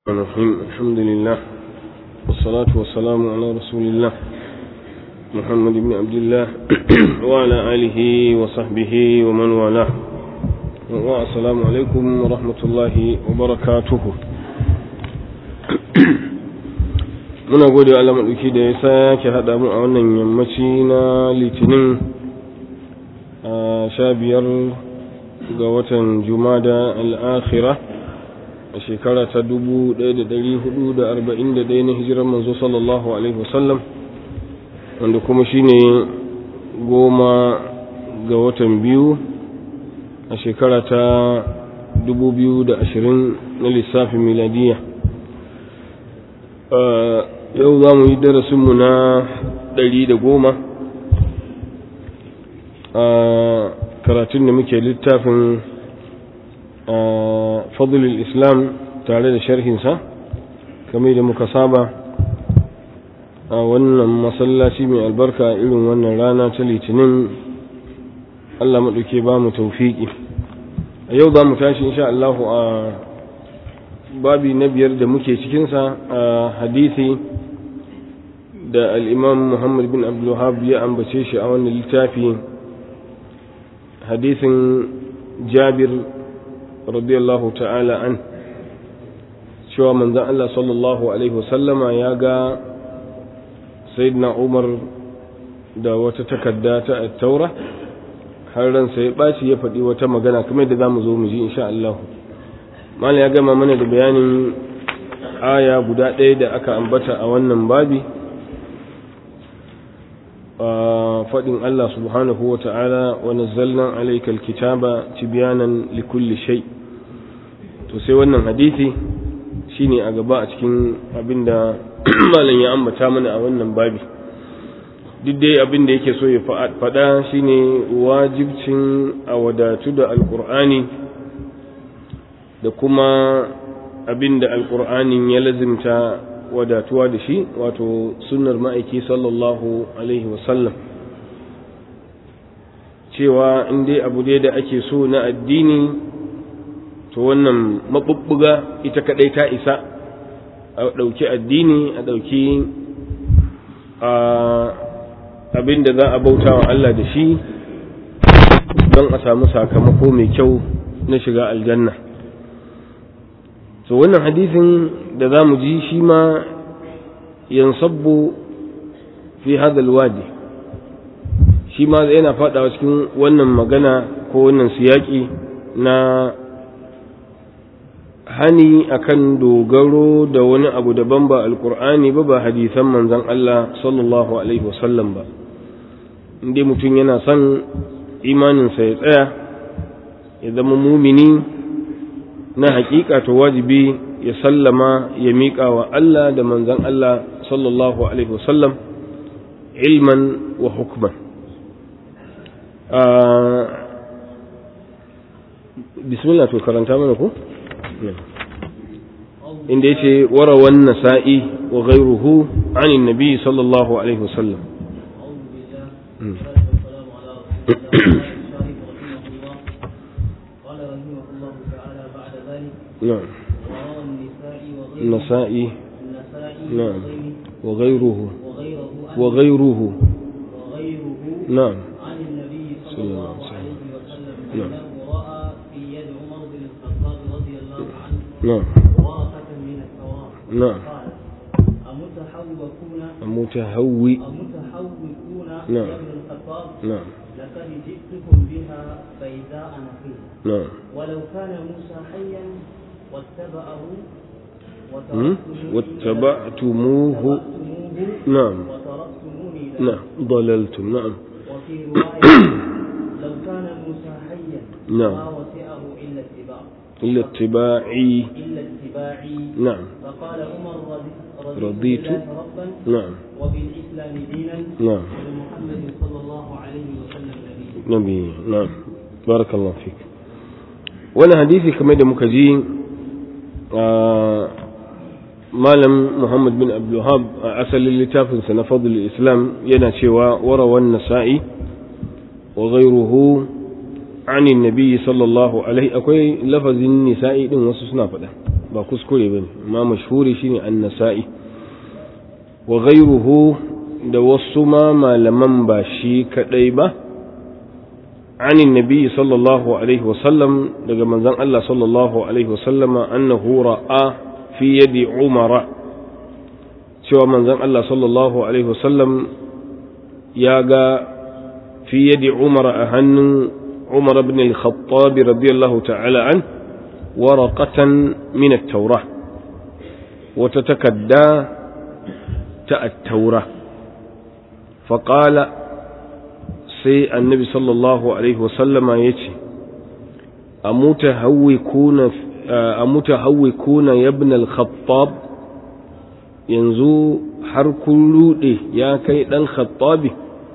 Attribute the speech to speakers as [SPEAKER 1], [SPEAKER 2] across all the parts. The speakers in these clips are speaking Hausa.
[SPEAKER 1] الرحيم الحمد لله والصلاة والسلام على رسول الله محمد بن عبد الله وعلى آله وصحبه ومن والاه والسلام عليكم ورحمة الله وبركاته muna gode wa Allah maɗauki da ya sake haɗa mu a wannan yammaci na litinin a sha biyar ga watan jumada al'akhira a shekara ta dubu ɗaya da ɗari hudu da arba'in da ɗaya na hijirar manzo sallallahu alaihi wasallam wanda kuma shine goma ga watan biyu a shekara ta dubu biyu da ashirin na lissafin miladiya yau za mu yi darasinmu na ɗari da goma a karatun da muke littafin fadlul islam tare da sharhinsa kamar da muka saba a wannan masallaci mai albarka irin wannan rana ta litinin Allah maɗauke ba mu taufiki a yau za mu tashi insha Allahu a babi na biyar da muke cikinsa a hadisi da al'imam Muhammad bin Abdullahab ya ambace shi a wannan littafi hadisin jabir radiyallahu ta'ala an cewa manzan Allah sallallahu Alaihi wasallama ya ga sayyidina Umar da wata takarda ta taura har ransa ya ɓaci ya faɗi wata magana kamar da za mu zo mu ji insha Allah malam ya gama mana da bayanin aya guda ɗaya da aka ambata a wannan babi faɗin Allah subhanahu wa ta'ala wa nazzalna alayka alkitaba tibyanan likulli shay to sai wannan hadisi shine a gaba a cikin abinda malam ya ambata mana a wannan babi duk dai abin da yake so ya faɗa shine wajibcin a wadatu da alkur'ani da kuma abin da alkur'anin ya lazimta wadatuwa da shi wato sunnar ma'aiki sallallahu alaihi wasallam cewa in dai abu dai da ake so na addini to wannan mabubbuga ita kadai ta isa a ɗauki addini a ɗauki abin da za a bauta wa Allah da shi don a samu sakamako mai kyau na shiga aljanna to wannan hadisin da za mu ji shi ma yansabbu fi hadal wadi shi ma yana fadawa cikin wannan magana ko wannan siyaki na hani akan dogaro da wani abu daban ba alkur'ani ba ba hadisan manzon Allah sallallahu alaihi wasallam ba inda mutum yana son imaninsa ya tsaya ya zama mumini na hakika to wajibi ya sallama ya miƙa wa Allah da manzan Allah sallallahu Alaihi wasallam ilman wa hukman bismillah to karanta mana ku inda yace warawan nasa'i wa ghayruhu anin nabi sallallahu alaihi wasallam نعم النسائي نعم وغيره وغيره نعم
[SPEAKER 2] عن النبي صلى الله عليه وسلم
[SPEAKER 1] نعم.
[SPEAKER 2] انه راى في يد عمر بن الخطاب رضي الله عنه
[SPEAKER 1] نعم
[SPEAKER 2] ورقه من التوراه
[SPEAKER 1] نعم
[SPEAKER 2] قال امتحوكون
[SPEAKER 1] متهوي
[SPEAKER 2] امتحوكون
[SPEAKER 1] نعم.
[SPEAKER 2] يا ابن الخطاب
[SPEAKER 1] نعم
[SPEAKER 2] لقد جئتكم بها بيداء نقيه
[SPEAKER 1] نعم
[SPEAKER 2] ولو كان موسى حيا واتبعه
[SPEAKER 1] مم؟
[SPEAKER 2] وتركتموني
[SPEAKER 1] واتبعتموه
[SPEAKER 2] واتبعتموه
[SPEAKER 1] نعم
[SPEAKER 2] وتركتموني له.
[SPEAKER 1] نعم ضللتم نعم
[SPEAKER 2] وفي رواية لو كان موسى حيا
[SPEAKER 1] نعم.
[SPEAKER 2] ما وسعه إلا اتباع
[SPEAKER 1] إلا اتباعي
[SPEAKER 2] إلا اتباعي
[SPEAKER 1] نعم
[SPEAKER 2] فقال عمر رضي-
[SPEAKER 1] رضيت.
[SPEAKER 2] بالله ربا
[SPEAKER 1] نعم
[SPEAKER 2] وبالإسلام دينا
[SPEAKER 1] نعم
[SPEAKER 2] وبمحمد صلى الله عليه وسلم نبيا
[SPEAKER 1] nabi na'am barakallahu fik wani hadisi kamar da muka ji malam muhammad bin abdulhab a asalin littafinsa na fadl islam yana cewa warawan nasa'i wa ghayruhu عن النبي صلى الله عليه akwai lafazin nisa'i din wasu suna faɗa ba ba kuskure ba ne ma mashhuri shine an-nasa'i wa ghayruhu da wasu ma malaman ba shi kadai ba عن النبي صلى الله عليه وسلم daga manzon Allah sallallahu alaihi wasallam annahu ra'a fi yadi Umar cewa manzon Allah sallallahu alaihi wasallam ya ga fi yadi Umar a hannun Umar ibn al-Khattab radiyallahu ta'ala an waraqatan min at-Taurah wata takadda ta at-Taurah فقال sai annabi sallallahu alaihi wasallama ya ce a mutahawwikuna yabna al-khattab yanzu har kun rude ya kai dan khattabi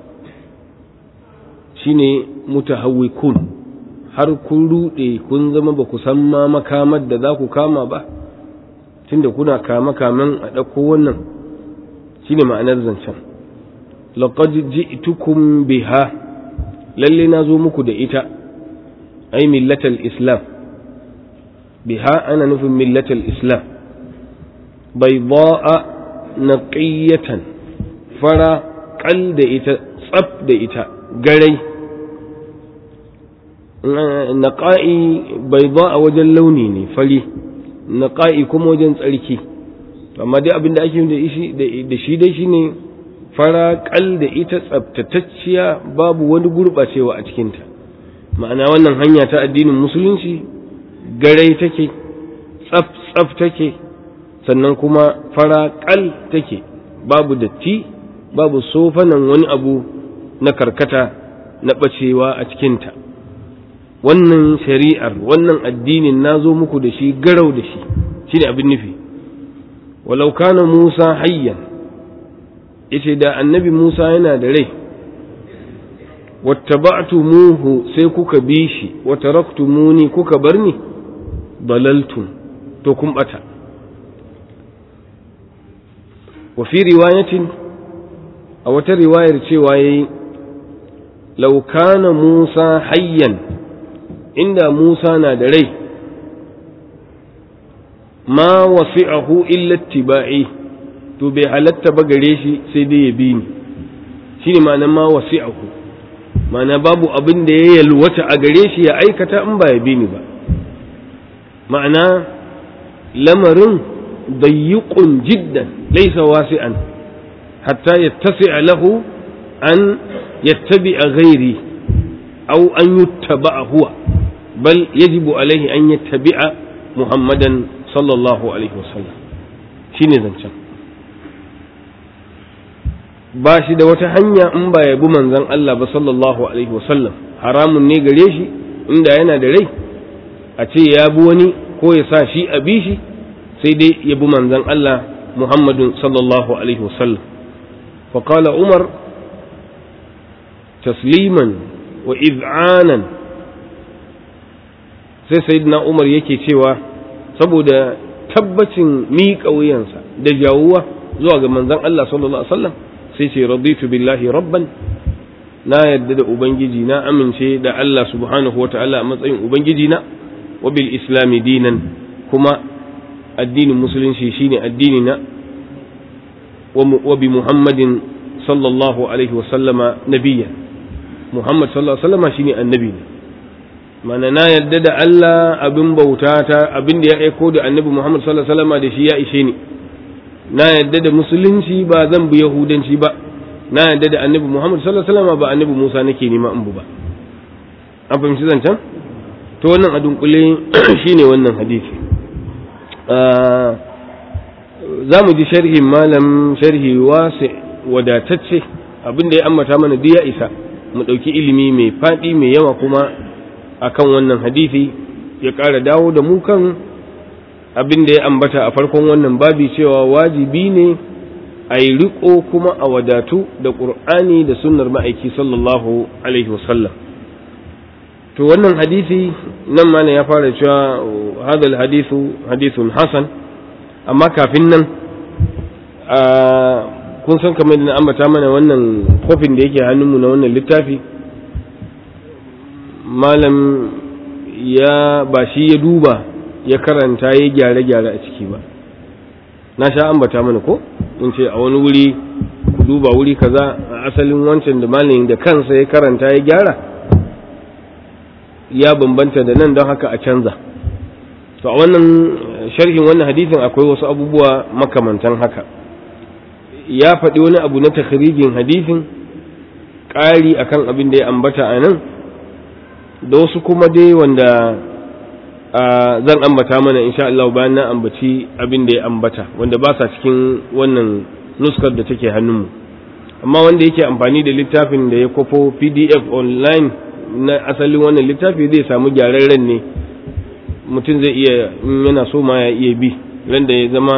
[SPEAKER 1] shine mutahawwikun har kun rude kun zama ba ku san ma makamar da za ku kama ba tunda kuna kama kaman a ɗauko wannan shine ma'anar zancen laqad ji'tukum biha lalle na zo muku da ita ai millatal islam biha ana nufin millatal islam bayda'a naqiyatan fara kal da ita tsaf da ita garai naqa'i bayda'a wajen launi ne fari naqa'i kuma wajen tsarki amma dai abin da ake da shi dai shine fara kal da ita tsabtatacciya babu wani gurɓacewa a cikinta ma'ana wannan hanya ta addinin musulunci garai take tsaf tsaf take sannan kuma fara kal take babu datti babu sofanan wani abu na karkata na ɓacewa a cikinta wannan shari'ar wannan addinin na zo muku da shi garau da shi shine abin nufi walau kana musa hayyan yace da annabi Musa yana da rai wattaba'tumuhu sai kuka bi shi wa taraktumuni kuka bar ni dalaltum to kun bata wa fi riwayatin a wata riwayar cewa yayi law kana Musa hayyan inda Musa na da rai ma wasi'ahu illa ittiba'i to bai halatta ba gare shi sai dai ya bi ni shi ne ma'anar ma wasi'ahu ma'ana babu abin da ya yalwata a gare shi ya aikata in ba ya bi ni ba ma'ana lamarin dayyuqun jiddan laysa wasi'an hatta yattasi'a lahu an yattabi'a ghairi aw an yuttaba'a huwa bal yajibu alaihi an yattabi'a muhammadan sallallahu alaihi wasallam shine zancen ba shi da wata hanya in ba ya bi manzon Allah ba sallallahu alaihi wasallam haramun ne gare shi inda yana da rai a ce ya bi wani ko ya sa shi a bi shi sai dai ya bi manzon Allah Muhammadun sallallahu alaihi wasallam fa qala Umar tasliman wa iz'anan sai sayyidina Umar yake cewa saboda tabbacin miƙa wuyansa da jawuwa zuwa ga manzon Allah sallallahu alaihi wasallam sai ce raditu billahi rabban na yadda da ubangiji na amince da Allah subhanahu wa ta'ala a matsayin ubangiji na wa bil islami dinan kuma addinin musulunci shine addini na wa bi muhammadin sallallahu alaihi wa sallama nabiyya muhammad sallallahu alaihi wa sallama shine annabi ne mana na yadda da Allah abin bauta ta abin da ya aiko da annabi muhammad sallallahu alaihi wa sallama da shi ya ishe ni na yadda da musulunci ba zan bi yahudanci ba na yadda da annabi muhammad sallallahu alaihi wasallam ba annabi musa nake nema in bu ba an fahimci zancen to wannan a dunkule shine wannan hadisi za mu ji sharhin malam sharhi wasi wadatacce abin da ya ambata mana duk ya isa mu ɗauki ilimi mai faɗi mai yawa kuma akan wannan hadisi ya ƙara dawo da mu kan abin da ya ambata a farkon wannan babi cewa wajibi ne a yi riko kuma a wadatu da ƙur'ani da sunnar ma'aiki sallallahu alaihi wasallam to wannan hadisi nan ma ya fara cewa hadal hadisu hadisun hasan amma kafin nan kun san kamar da na ambata mana wannan kofin da yake hannunmu na wannan littafi malam ya ba shi ya duba ya karanta ya gyare-gyare a ciki ba na sha ambata mana ko in ce a wani wuri ku duba wuri kaza a asalin wancan da malamin da kansa ya karanta ya gyara ya bambanta da nan don haka a canza to a wannan sharhin wannan hadisin akwai wasu abubuwa makamantan haka ya faɗi wani abu na takhrijin hadisin ƙari akan abin da ya ambata a nan da wasu kuma dai wanda zan ambata mana insha Allah bayan na ambaci abin da ya ambata wanda ba sa cikin wannan nuskar da take hannunmu amma wanda yake amfani da littafin da ya kwafo pdf online na asalin wannan littafi zai samu gyararren ne mutum zai iya in yana so ma ya iya bi ran da ya zama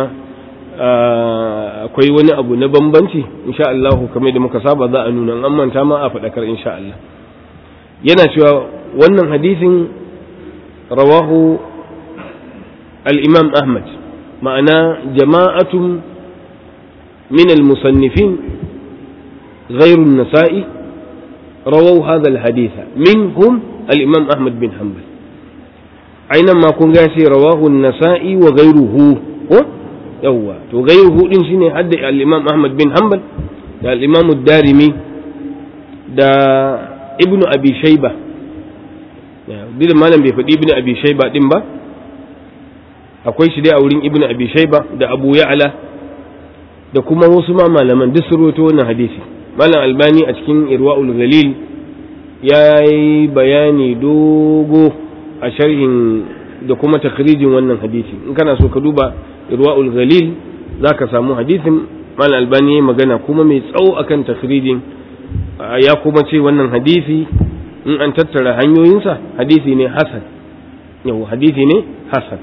[SPEAKER 1] akwai wani abu na bambanci insha Allah kamar da muka saba za a nuna an manta ma a faɗakar insha Allah yana cewa wannan hadisin rawahu al-imam Ahmad ma'ana jama'atun min al-musannifin غير النسائي رووا هذا الحديث منهم الإمام أحمد بن حنبل أينما كن قاسي رواه النسائي وغيره يوا وغيره إن شيني حد الإمام أحمد بن حنبل دا الإمام الدارمي دا ابن أبي شيبة duk da malam bai faɗi ibn abi shaiba din ba akwai shi dai a wurin ibn abi shaiba da abu ya'ala da kuma wasu ma malaman duk sun rawaito wannan hadisi malam albani a cikin irwa'ul galil ya yi bayani dogo a sharhin da kuma takrijin wannan hadisi in kana so ka duba irwa'ul galil za ka samu hadisin malam albani ya magana kuma mai tsawo akan takrijin ya kuma ce wannan hadisi in an tattara hanyoyinsa hadisi ne hasan yau hadisi ne hasan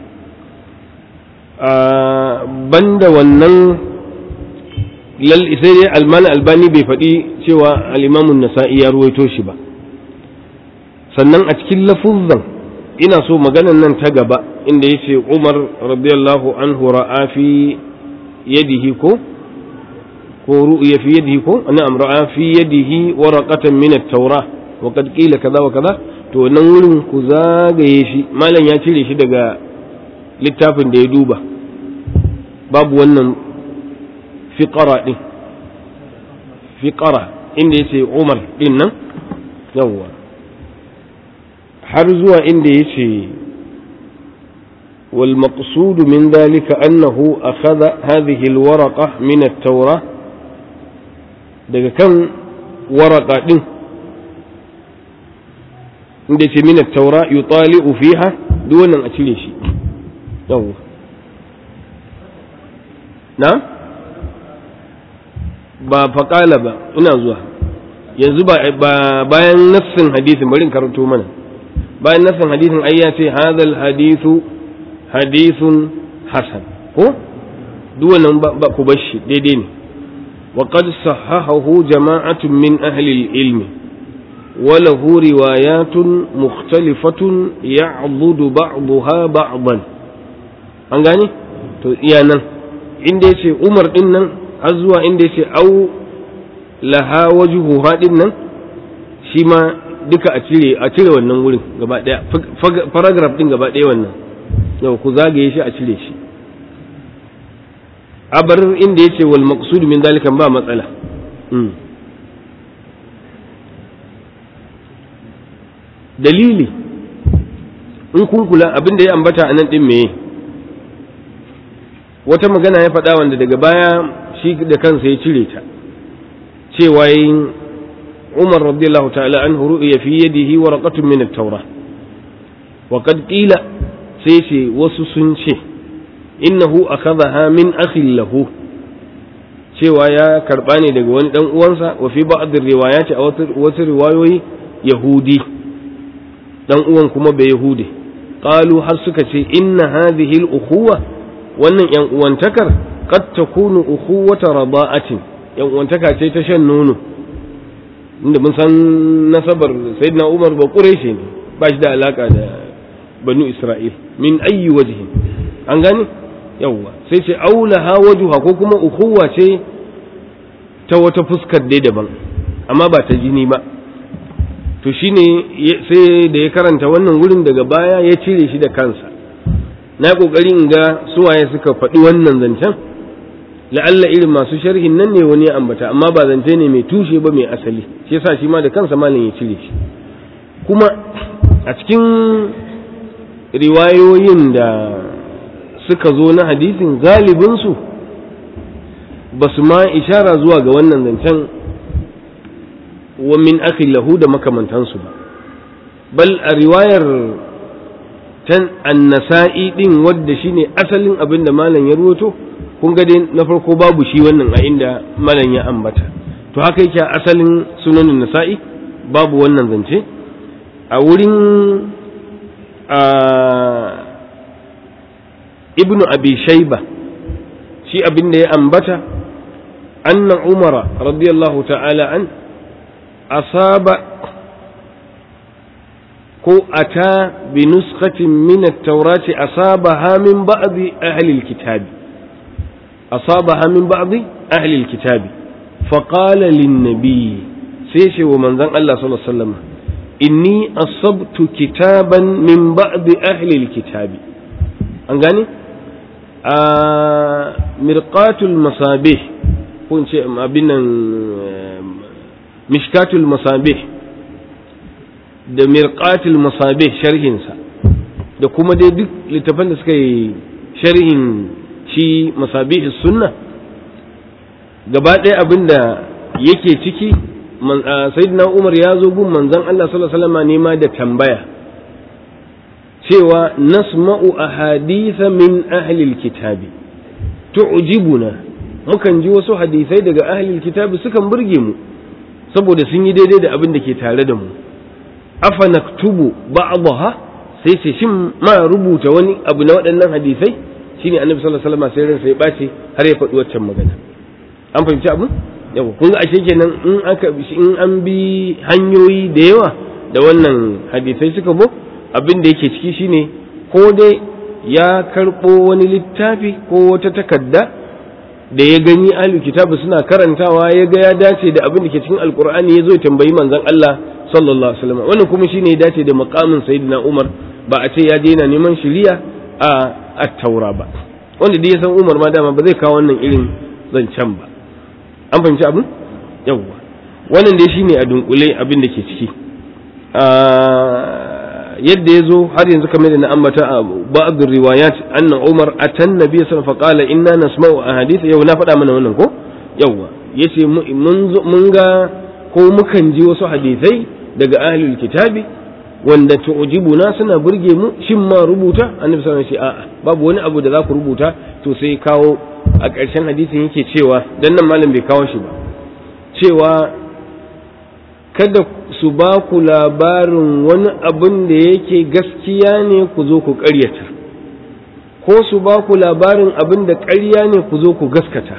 [SPEAKER 1] banda wannan lal sai dai almani albani bai faɗi cewa al'imamun nasa'i ya ruwaito shi ba sannan a cikin lafuzzan ina so maganan nan ta gaba inda ya ce umar radiyallahu anhu ra'a fi yadihi ko ko ru'ya fi yadihi ko na'am ra'a fi yadihi waraqatan min at-taura wa qad qila kaza wa kaza to nan wurin ku zagaye shi malam ya cire shi daga littafin da ya duba babu wannan fiƙara ɗin fiƙara inda ya ce umar ɗin nan yawwa har zuwa inda ya ce والمقصود من ذلك أنه أخذ هذه الورقة من التوراة daga kan waraka ɗin inda ce min taura yutali'u fiha duk wannan a cire shi yawwa na ba faƙala ba ina zuwa yanzu ba bayan nassin hadisin bari in karanto mana bayan nassin hadisin ai ya ce hadal hadithu hadithun hasan ko duk wannan ba ku bar shi daidai ne wa qad sahahahu jama'atun min ahli al-ilm wa lahu riwayatun mukhtalifatun ya'budu ba'daha ba'dan an gane to iya nan inda yace Umar din nan har zuwa inda yace au laha wajhu hadin nan shi ma duka a cire a cire wannan wurin gaba daya paragraph din gaba daya wannan yau ku zagaye shi a cire shi a bar inda yace wal maqsud min dalikan ba matsala dalili in kun kula abin da ya ambata a nan din meye wata magana ya faɗa wanda daga baya shi da kansa ya cire ta cewa yin umar radiyallahu ta'ala an ru'ya fi yadihi waraqatun min at-taura wa qad qila sai ce wasu sun ce innahu akhadha min akhin lahu cewa ya karba ne daga wani dan uwansa wa fi ba'd riwayati a wasu riwayoyi yahudi dan uwan kuma bai yahudi qalu har suka ce inna hadhihi al-ukhuwa wannan yan uwantakar qad takunu ukhuwata rada'atin yan uwantaka ce ta shan nono inda mun san nasabar sayyidina Umar ba Quraishi ne ba shi da alaka da banu Isra'il min ayyi wajhin an gane yawwa sai ce aulaha wajuha ko kuma ukhuwa ce ta wata fuskar dai daban amma ba ta jini ba to shine sai da ya karanta wannan wurin daga baya ya cire shi da kansa na kokari in ga suwaye suka faɗi wannan zancen la'alla irin masu sharhin nan ne wani ya ambata amma ba zance ne mai tushe ba mai asali shi yasa shi ma da kansa malam ya cire shi kuma a cikin riwayoyin da suka zo na hadisin galibinsu ba su ma ishara zuwa ga wannan zancen wa min akhi lahu da makamantansu ba bal a riwayar tan annasa'i din wadda shine asalin abin da malam ya ruwato kun ga dai na farko babu shi wannan a inda malam ya ambata to haka yake asalin sunanin nasa'i babu wannan zance a wurin ibnu abi shaiba shi abin da ya ambata anna umara radiyallahu ta'ala an asaba ko ata bi nuskatin min at-taurati asabaha min ba'd ahli al-kitabi asabaha min ba'd ahli al-kitabi فقال للنبي سيشي ومن ذن الله صلى الله عليه وسلم إني أصبت كتابا من بعض أهل الكتاب أنغاني آه مرقات المصابيح كون شيء أبنا مشكات المصابيح da mirqatul masabih sharhinsa da kuma dai duk littafan da suka yi sharhin shi masabih sunna gaba ɗaya abin da yake ciki sayyidina umar ya zo gun manzon Allah sallallahu alaihi wasallam nema da tambaya cewa nasma'u ahaditha min ahli alkitabi tu'jibuna mukan ji wasu hadisai daga ahli alkitabi sukan burge mu saboda sun yi daidai da abin da ke tare da mu afa naktubu ba'daha sai ce shin ma rubuta wani abu na waɗannan hadisai shine annabi sallallahu alaihi wasallam sai ransa ya bace har ya faɗi waccan magana an fahimci abu yau kun ga ashe kenan in aka in an bi hanyoyi da yawa da wannan hadisai suka bo abin da yake ciki shine ko dai ya karɓo wani littafi ko wata takarda da ya gani ahli kitabu suna karantawa ya ga ya dace da abin da ke cikin alkur'ani ya zo ya tambayi manzon Allah sallallahu alaihi wasallam wannan kuma shine ya dace da makamin sayyidina Umar ba a ce ya daina neman shiriya a at-taura ba wanda dai ya san Umar ma dama ba zai kawo wannan irin zancen ba an fahimci abin yawwa wannan dai shine a dunkule abin da ke ciki yadda ya zo har yanzu kamar da na ambata a ba'd riwayat anna Umar atan nabi sallallahu alaihi wasallam qala inna nasma'u ahadith yau na faɗa mana wannan ko yawwa yace mun ga ko mukan ji wasu hadisai daga ahlul kitabi wanda tu'jibuna suna burge mu shin ma rubuta annabi sallallahu alaihi wasallam a'a babu wani abu da za ku rubuta to sai kawo a ƙarshen hadisin yake cewa dan nan malam bai kawo shi ba cewa kada su ba ku labarin wani abin da yake gaskiya ne ku zo ku ƙaryata ko su ba ku labarin abin da ƙarya ne ku zo ku gaskata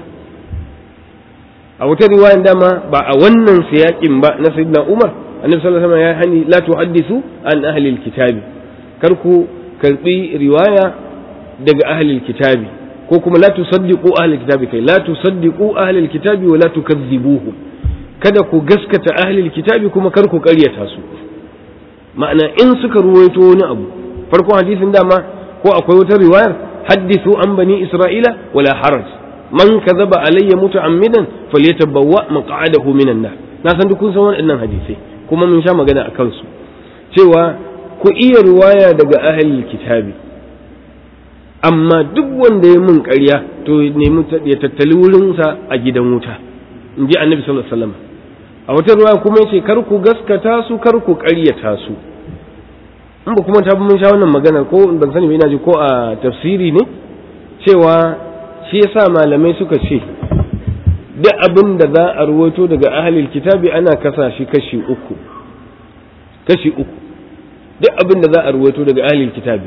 [SPEAKER 1] a wata riwayan dama ba a wannan siyaƙin ba na sayyidina umar annabi sallallahu alaihi wasallam ya hani la tuhaddisu an ahli alkitabi kar ku karbi riwaya daga ahli alkitabi ko kuma la tusaddiqu ahli alkitabi kai la tusaddiqu ahli alkitabi wa la tukazzibuhu kada ku gaskata ahli alkitabi kuma kar ku ƙaryata su ma'ana in suka ruwaito wani abu farkon hadisin dama ko akwai wata riwayar hadithu an bani isra'ila wala haraj man kadhaba alayya muta'ammidan falyatabawwa maq'adahu minan nar na san duk kun san waɗannan hadisai kuma mun sha magana a kansu cewa ku iya riwaya daga ahli kitabi amma duk wanda ya mun ƙarya to nemi ya tattali wurinsa a gidan wuta in ji annabi sallallahu alaihi wasallam a wata ruwa kuma yace kar ku gaskata su kar ku ƙaryata su in ba kuma ta mun sha wannan magana ko ban sani ba ina ji ko a tafsiri ne cewa shi yasa malamai suka ce duk abin da za a ruwato daga ahlil kitabi ana kasa shi kashi uku kashi uku duk abin da za a ruwato daga ahlil kitabi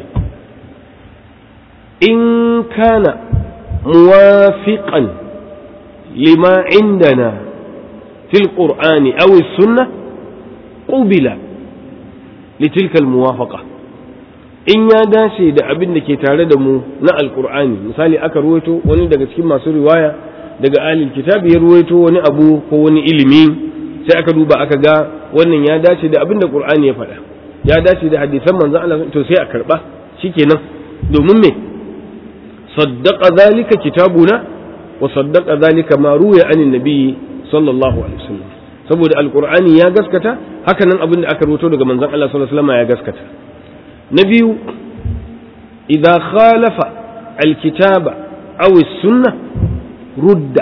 [SPEAKER 1] in kana muwafiqan lima indana fil qur'ani aw sunnah qubila litilka almuwafaqa in ya dace da abin da ke tare da mu na alqur'ani misali aka ruwaito wani daga cikin masu riwaya daga ahlul kitabi ya ruwaito wani abu ko wani ilimi sai aka duba aka ga wannan ya dace da abin da qur'ani ya faɗa ya dace da hadisan manzon Allah to sai a karba shikenan domin me saddaqa dhalika kitabuna wa saddaqa dhalika ma ruya anin nabiyyi sallallahu alaihi wasallam saboda alqur'ani ya gaskata haka nan abin da aka rubuto daga manzon Allah sallallahu alaihi wasallam ya gaskata na biyu idza khalafa alkitaba aw as-sunnah rudda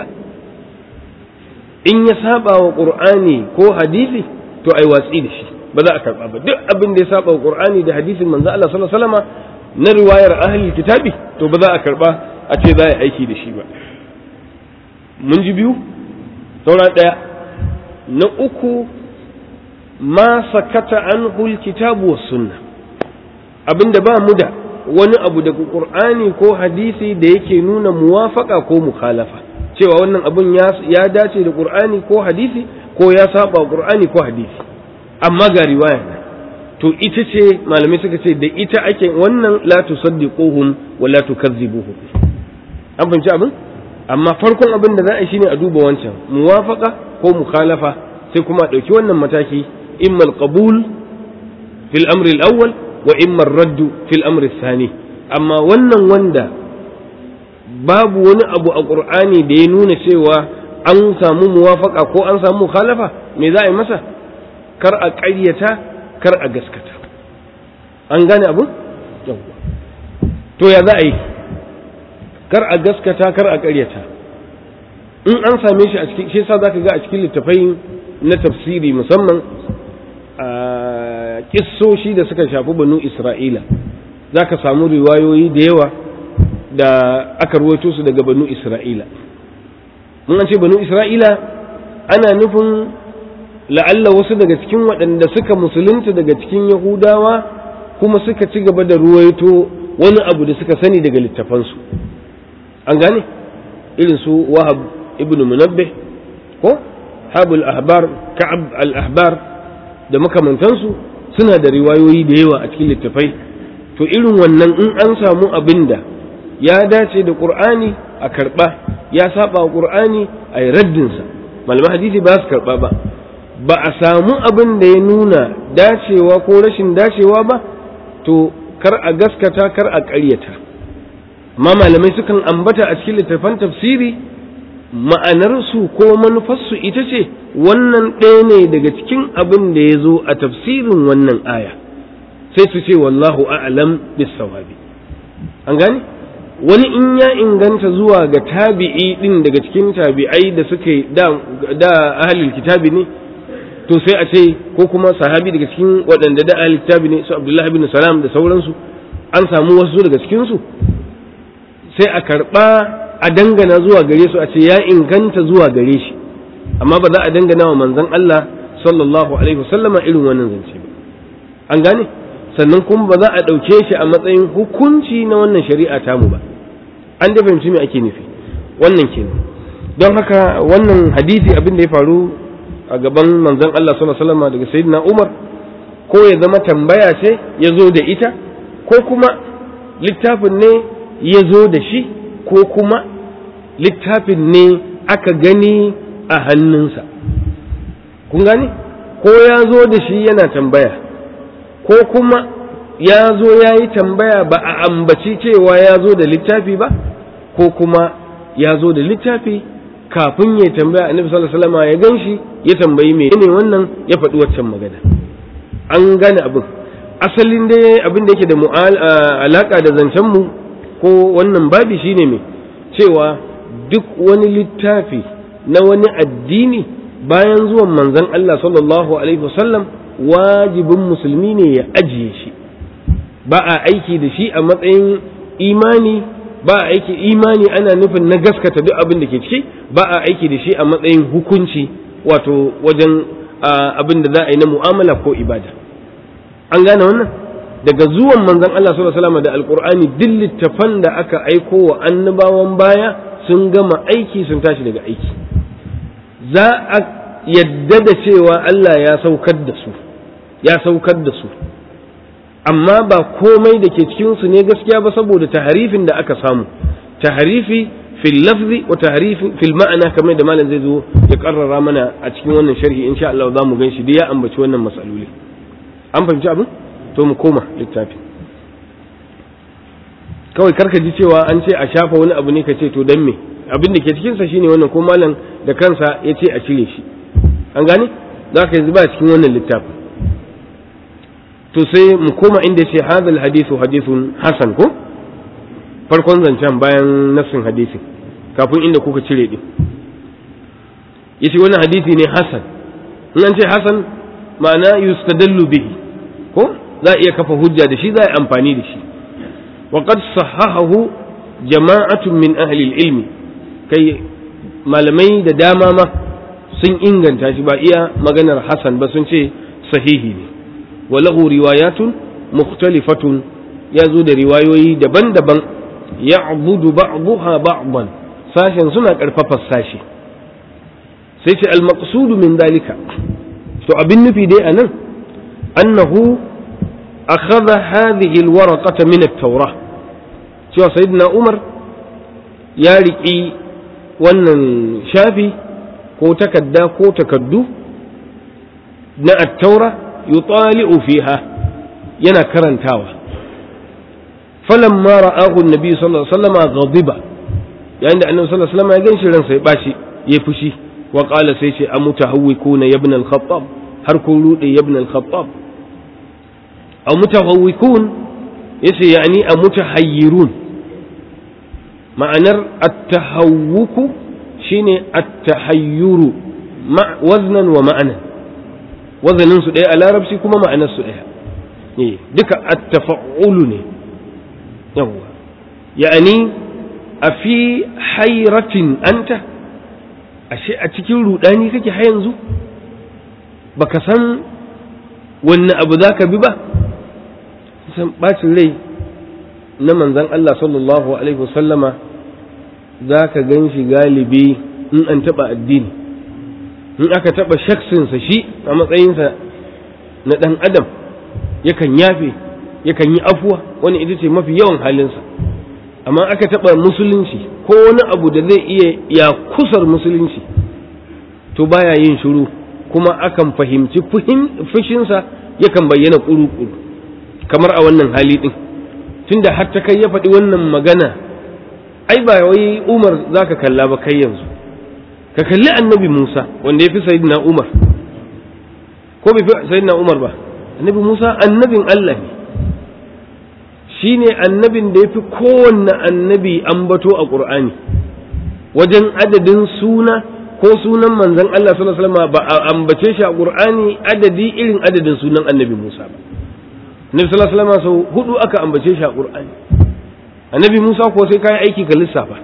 [SPEAKER 1] in ya saba wa qur'ani ko hadisi to ai watsi da shi ba za a karba ba duk abin da ya saba wa qur'ani da hadisin manzo Allah sallallahu alaihi wasallam na riwayar ahli kitabi to ba za a karba a ce za a aiki da shi ba mun ji biyu saura daya na uku ma sakata anhu alkitabu was sunnah abinda ba mu da wani abu daga qur'ani ko hadisi da yake nuna muwafaka ko mukhalafa cewa wannan abun ya dace da qur'ani ko hadisi ko ya saba qur'ani ko hadisi amma ga riwaya ne to ita ce malamai suka ce da ita ake wannan la tusaddiquhum wa la tukazzibuhum an fahimci abin amma farkon abin da za a yi shine a duba wancan muwafaka ko mukhalafa sai kuma a ɗauki wannan mataki imma al-qabul fil amri al-awwal wa imma ar-radd fil amri ath-thani amma wannan wanda babu wani abu a qur'ani da ya nuna cewa an samu muwafaka ko an samu mukhalafa me za a yi masa kar a ƙaryata kar a gaskata an gane abu to ya za a yi kar a gaskata kar a ƙaryata in an same shi a cikin shi yasa zaka ga a cikin littafai na tafsiri musamman a kissoshi da suka shafi banu isra'ila zaka samu riwayoyi da yawa da aka ruwaito su daga banu isra'ila mun an ce banu isra'ila ana nufin la'alla wasu daga cikin waɗanda suka musulunta daga cikin yahudawa kuma suka ci gaba da ruwaito wani abu da suka sani daga littafansu an gane irin su wahab ibn munabbih ko habul ahbar ka'ab al ahbar da makamantansu suna da riwayoyi da yawa a cikin littafai to irin wannan in an samu abin da ya dace da qur'ani a karba ya saba wa qur'ani a yi raddinsa malaman hadisi ba su karba ba ba a samu abin da ya nuna dacewa ko rashin dacewa ba to kar a gaskata kar a ƙaryata amma malamai sukan ambata a cikin littattafan tafsiri ma'anarsu ko manufarsu ita ce wannan ɗaya ne daga cikin abin da ya zo a tafsirin wannan aya sai su ce wallahu a'lam bis-sawabi an gane wani in ya inganta zuwa ga tabi'i din daga cikin tabi'ai da suke da da ahlul kitabi ne to sai a ce ko kuma sahabi daga cikin waɗanda da ahlul kitabi ne su abdullahi bin salam da sauransu an samu wasu daga cikin su sai a karɓa a dangana zuwa gare su a ce ya inganta zuwa gare shi amma ba za a dangana wa manzon Allah sallallahu alaihi wasallama irin wannan zance ba an gane sannan kuma ba za a ɗauke shi a matsayin hukunci na wannan shari'a tamu ba an da fahimci me ake nufi wannan kenan don haka wannan hadisi abin da ya faru a gaban manzon Allah sallallahu alaihi wasallama daga sayyidina Umar ko ya zama tambaya ce ya zo da ita ko kuma littafin ne ya zo da shi ko kuma littafin ne aka gani a hannunsa kun gani ko ya zo da shi yana tambaya ko kuma ya zo ya yi tambaya ba a ambaci cewa ya zo da littafi ba ko kuma ya zo da littafi kafin ya tambaya annabi sallallahu alaihi wasallam ya ganshi ya tambayi me ne wannan ya faɗi waccan magana an gane abin asalin dai abin da yake da alaka da zancen mu ko wannan babi shine me cewa duk wani littafi na wani addini bayan zuwan manzon Allah sallallahu alaihi wasallam wajibin musulmi ne ya ajiye shi ba a aiki da shi a matsayin imani ba a aiki imani ana nufin na gaskata duk abin da ke ciki ba a aiki da shi a matsayin hukunci wato wajen abin da za a yi na mu'amala ko ibada an gane wannan daga zuwan manzon Allah sallallahu alaihi wasallam da alqur'ani duk littafan da aka aiko wa annabawan baya sun gama aiki sun tashi daga aiki za a yadda da cewa Allah ya saukar da su ya saukar da su amma ba komai da ke cikinsu ne gaskiya ba saboda taharifin da aka samu taharifi fil lafzi wa taharifi fil ma'ana kamar da malam zai zo ya karrara mana a cikin wannan sharhi insha Allah za mu ganshi dai ya ambaci wannan masaloli an fahimci abin to mu koma littafi kawai karka ji cewa an ce a shafa wani abu ne ka ce to dan me abin da ke cikinsa shine wannan ko malam da kansa ya ce a cire shi an gane za ka yanzu ba cikin wannan littafin to sai mu koma inda ce hadal hadithu hadithun hasan ko farkon zancen bayan nafsin hadisin kafin inda kuka cire din yace wannan hadisi ne hasan in an ce hasan ma'ana yustadallu bihi ko za a iya kafa hujja da shi za a yi amfani da shi wa qad sahahahu jama'atun min ahli ilmi kai malamai da dama ma sun inganta shi ba iya maganar hasan ba sun ce sahihi ne wa lahu riwayatun mukhtalifatun ya zo da riwayoyi daban-daban ya'budu ba'daha ba'dan sashen suna karfafa sashi sai ce al-maqsudu min dalika to abin nufi dai anan annahu akhadha hadhihi al-waraqata min at-taurah cewa sayyidina umar ya riƙi wannan shafi ko takadda ko takaddu na at-taura yutali'u fiha yana karantawa falamma ra'ahu an-nabi sallallahu alaihi wasallam ghadiba yayin da annabi sallallahu alaihi wasallam ya ganshi ransa ya bashi ya fushi wa qala sai ce amutahawwikuna ibn al-khattab har kun rude ibn al-khattab aw mutahawwikun yace yani amutahayyirun ma'anar at-tahawwuku shine at-tahayyuru ma waznan wa ma'anan wazanin su ɗaya a larabci kuma ma'anar su ɗaya ne duka at-tafa'ulu ne yawwa ya'ani a fi hairatin anta ashe a cikin rudani kake har yanzu baka san wanne abu za ka bi ba san bacin rai na manzan Allah sallallahu alaihi wasallama za ka gan shi galibi in an taɓa addini in aka taɓa shaksinsa shi a matsayinsa na ɗan adam yakan yafe yakan yi afuwa wani ita ce mafi yawan halinsa amma aka taɓa musulunci ko wani abu da zai iya ya kusar musulunci to baya yin shiru kuma akan fahimci fushinsa yakan bayyana ƙuru-ƙuru kamar a wannan hali ɗin tunda har ta kai ya faɗi wannan magana ai ba wai umar za ka kalla ba kai yanzu ka kalli annabi musa wanda ya fi sayidina umar ko bai fi sayidina umar ba annabi musa annabin allah ne shi ne annabin da ya fi kowanne annabi ambato a ƙur'ani wajen adadin suna ko sunan manzan Allah sallallahu alaihi wasallam ba a ambace shi a ƙur'ani adadi irin adadin sunan annabi Musa ba annabi sallallahu alaihi wasallam sau hudu aka ambace shi a ƙur'ani annabi Musa ko sai kai aiki ka lissafa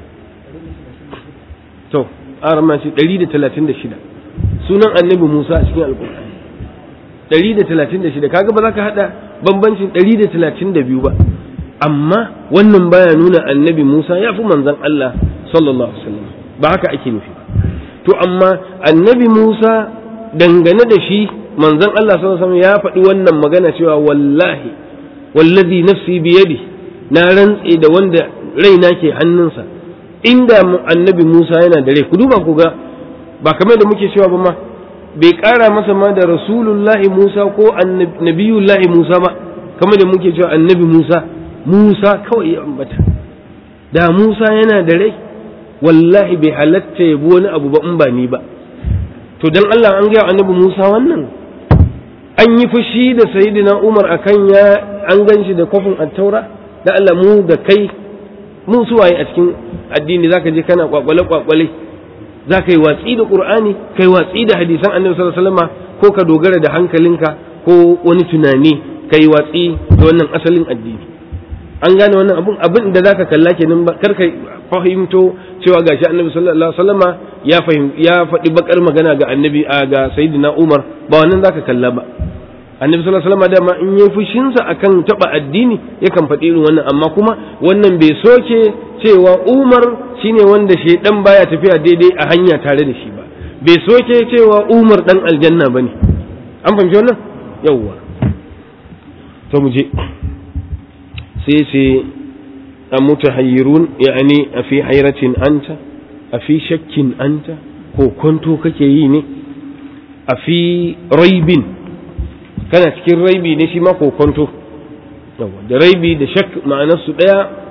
[SPEAKER 1] to arama shi 136 sunan annabi Musa a cikin alƙur'ani 136 kaga ba za ka hada bambancin 132 ba amma wannan baya nuna annabi Musa ya fi manzon Allah sallallahu alaihi wasallam ba haka ake nufi to amma annabi Musa dangane da shi manzon Allah sallallahu alaihi wasallam ya faɗi wannan magana cewa wallahi wallazi nafsi biyadi na rantse da wanda raina ke hannunsa inda annabi Musa yana da rai ku duba ku ga ba kamar da muke cewa ba ma bai ƙara masa ma da rasulullahi Musa ko nabiyullahi Musa ba kamar da muke cewa annabi Musa Musa kawai ya ambata da Musa yana da rai wallahi bai halatta ya wani abu ba in ba ni ba to dan Allah an gaya annabi Musa wannan an yi fushi da sayyidina Umar akan ya an ganshi da kofin attaura da Allah mu da kai mu suwaye a cikin addini zaka je kana kwakwale kwakwale za ka yi watsi da ƙur'ani kai watsi da hadisan annabi sallallahu alaihi wasallam ko ka dogara da hankalinka ko wani tunani ka yi watsi da wannan asalin addini an gane wannan abun abin da zaka kalla kenan ba kar ka fahimto cewa gashi annabi sallallahu alaihi wasallama ya fahim ya faɗi bakar magana ga annabi a ga sayyidina Umar ba wannan zaka kalla ba annabi sallallahu alaihi wasallam dama in yayi fushinsa akan taba addini yakan faɗi irin wannan amma kuma wannan bai soke cewa Umar shine wanda shedan baya tafiya daidai a hanya tare da shi ba bai soke cewa Umar dan aljanna bane an fahimci wannan yawwa to mu je sai sai amutahayyirun yani a fi hairatin anta a fi shakkin anta ko kwanto kake yi ne a fi raibin kana cikin raibi ne shi ma kokonto da raibi da shak ma'anarsu ɗaya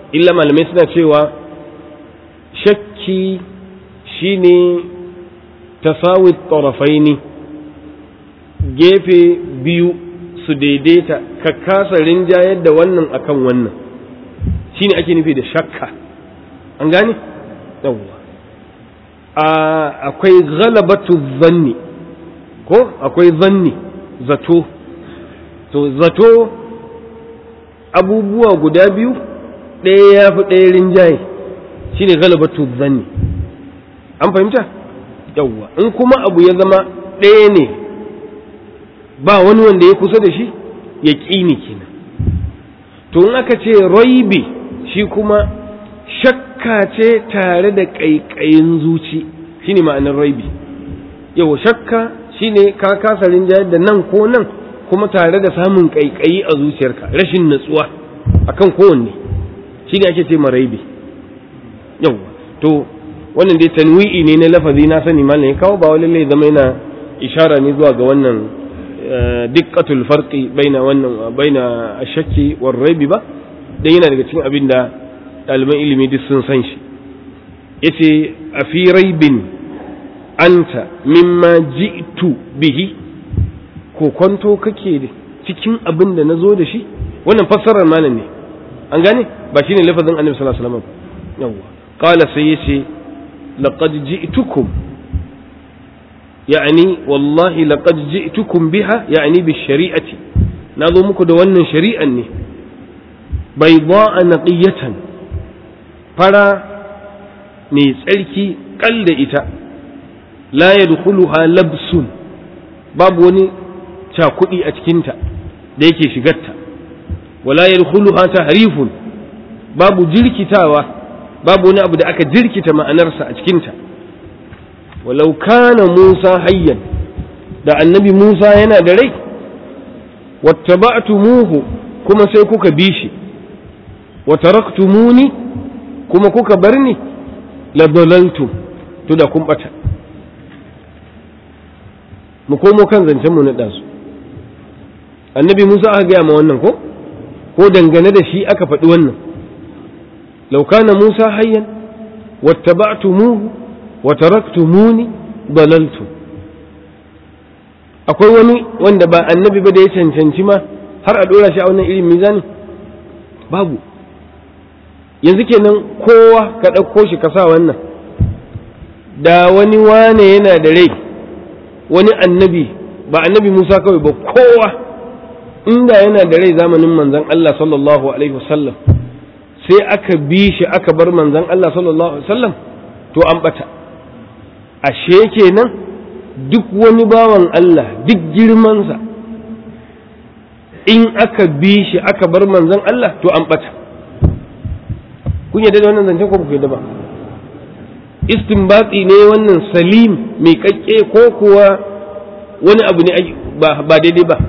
[SPEAKER 1] illa malamai suna cewa shakki shine tasawi tarafaini gefe biyu su daidaita ka kasa rinjayar da wannan akan wannan shine ake nufi da shakka an gane yawwa akwai ghalabatu zanni ko akwai zanni zato to zato abubuwa guda biyu ɗaya ya fi ɗaya rinjaye shine ghalabatu zanni an fahimta yawwa in kuma abu ya zama ɗaya ne ba wani wanda ya kusa da shi ya ƙini kenan to in aka ce raibi shi kuma shakka ce tare da ƙaiƙayin zuci shine ma'anar raibi yau shakka shine ka kasa rinjayar da nan ko nan kuma tare da samun ƙaiƙayi a zuciyarka rashin natsuwa akan kowanne shine ake ce ma raibi yau to wannan dai tanwi'i ne na lafazi na sani malam ya kawo ba wani zama yana ishara ne zuwa ga wannan dikkatul farqi baina wannan baina ashakki war raibi ba dan yana daga cikin abin da ɗaliban ilimi duk sun san shi yace a fi raibin anta mimma ji'tu bihi ko kwanto kake cikin abin da nazo da shi wannan fassarar malam ne an gane ba shine lafazin annabi sallallahu alaihi wasallam yawwa qala sai yace laqad ji'tukum يعني والله لقد جئتكم بها يعني بالشريعة نظمك دوانا شريعا بيضاء نقية فلا ميسألك قل إتا لا يدخلها لبس باب وني تاكدي أتكنت ديكي شغتا ولا يدخلها تحريف باب جلكتاوة باب وني أبدا أكا جلكتا ما أنرسى أتكنتا walau kana Musa hayyan da annabi Musa yana da rai wattaba'tumuhu kuma sai kuka bi shi wa taraktumuni kuma kuka bar ni la dalaltum to da kun bata mu komo kan zancen mu na dazu annabi Musa aka gaya ma wannan ko ko dangane da shi aka faɗi wannan law kana Musa hayyan wattaba'tumuhu wa taraktumuni dalaltu akwai wani wanda ba annabi ba da ya cancanci ma har a dora shi a wannan irin mizani babu yanzu kenan kowa ka ɗauko shi ka sa wannan da wani wane yana da rai wani annabi ba annabi Musa kawai ba kowa inda yana da rai zamanin manzon Allah sallallahu alaihi wasallam sai aka bi shi aka bar manzon Allah sallallahu alaihi wasallam to an bata ashe kenan duk wani bawan Allah duk girmansa in aka bi shi aka bar manzon Allah to an bata kun yadda da wannan zancen ko ku yadda ba istinbati ne wannan salim mai kakke ko kuwa wani abu ne ba daidai ba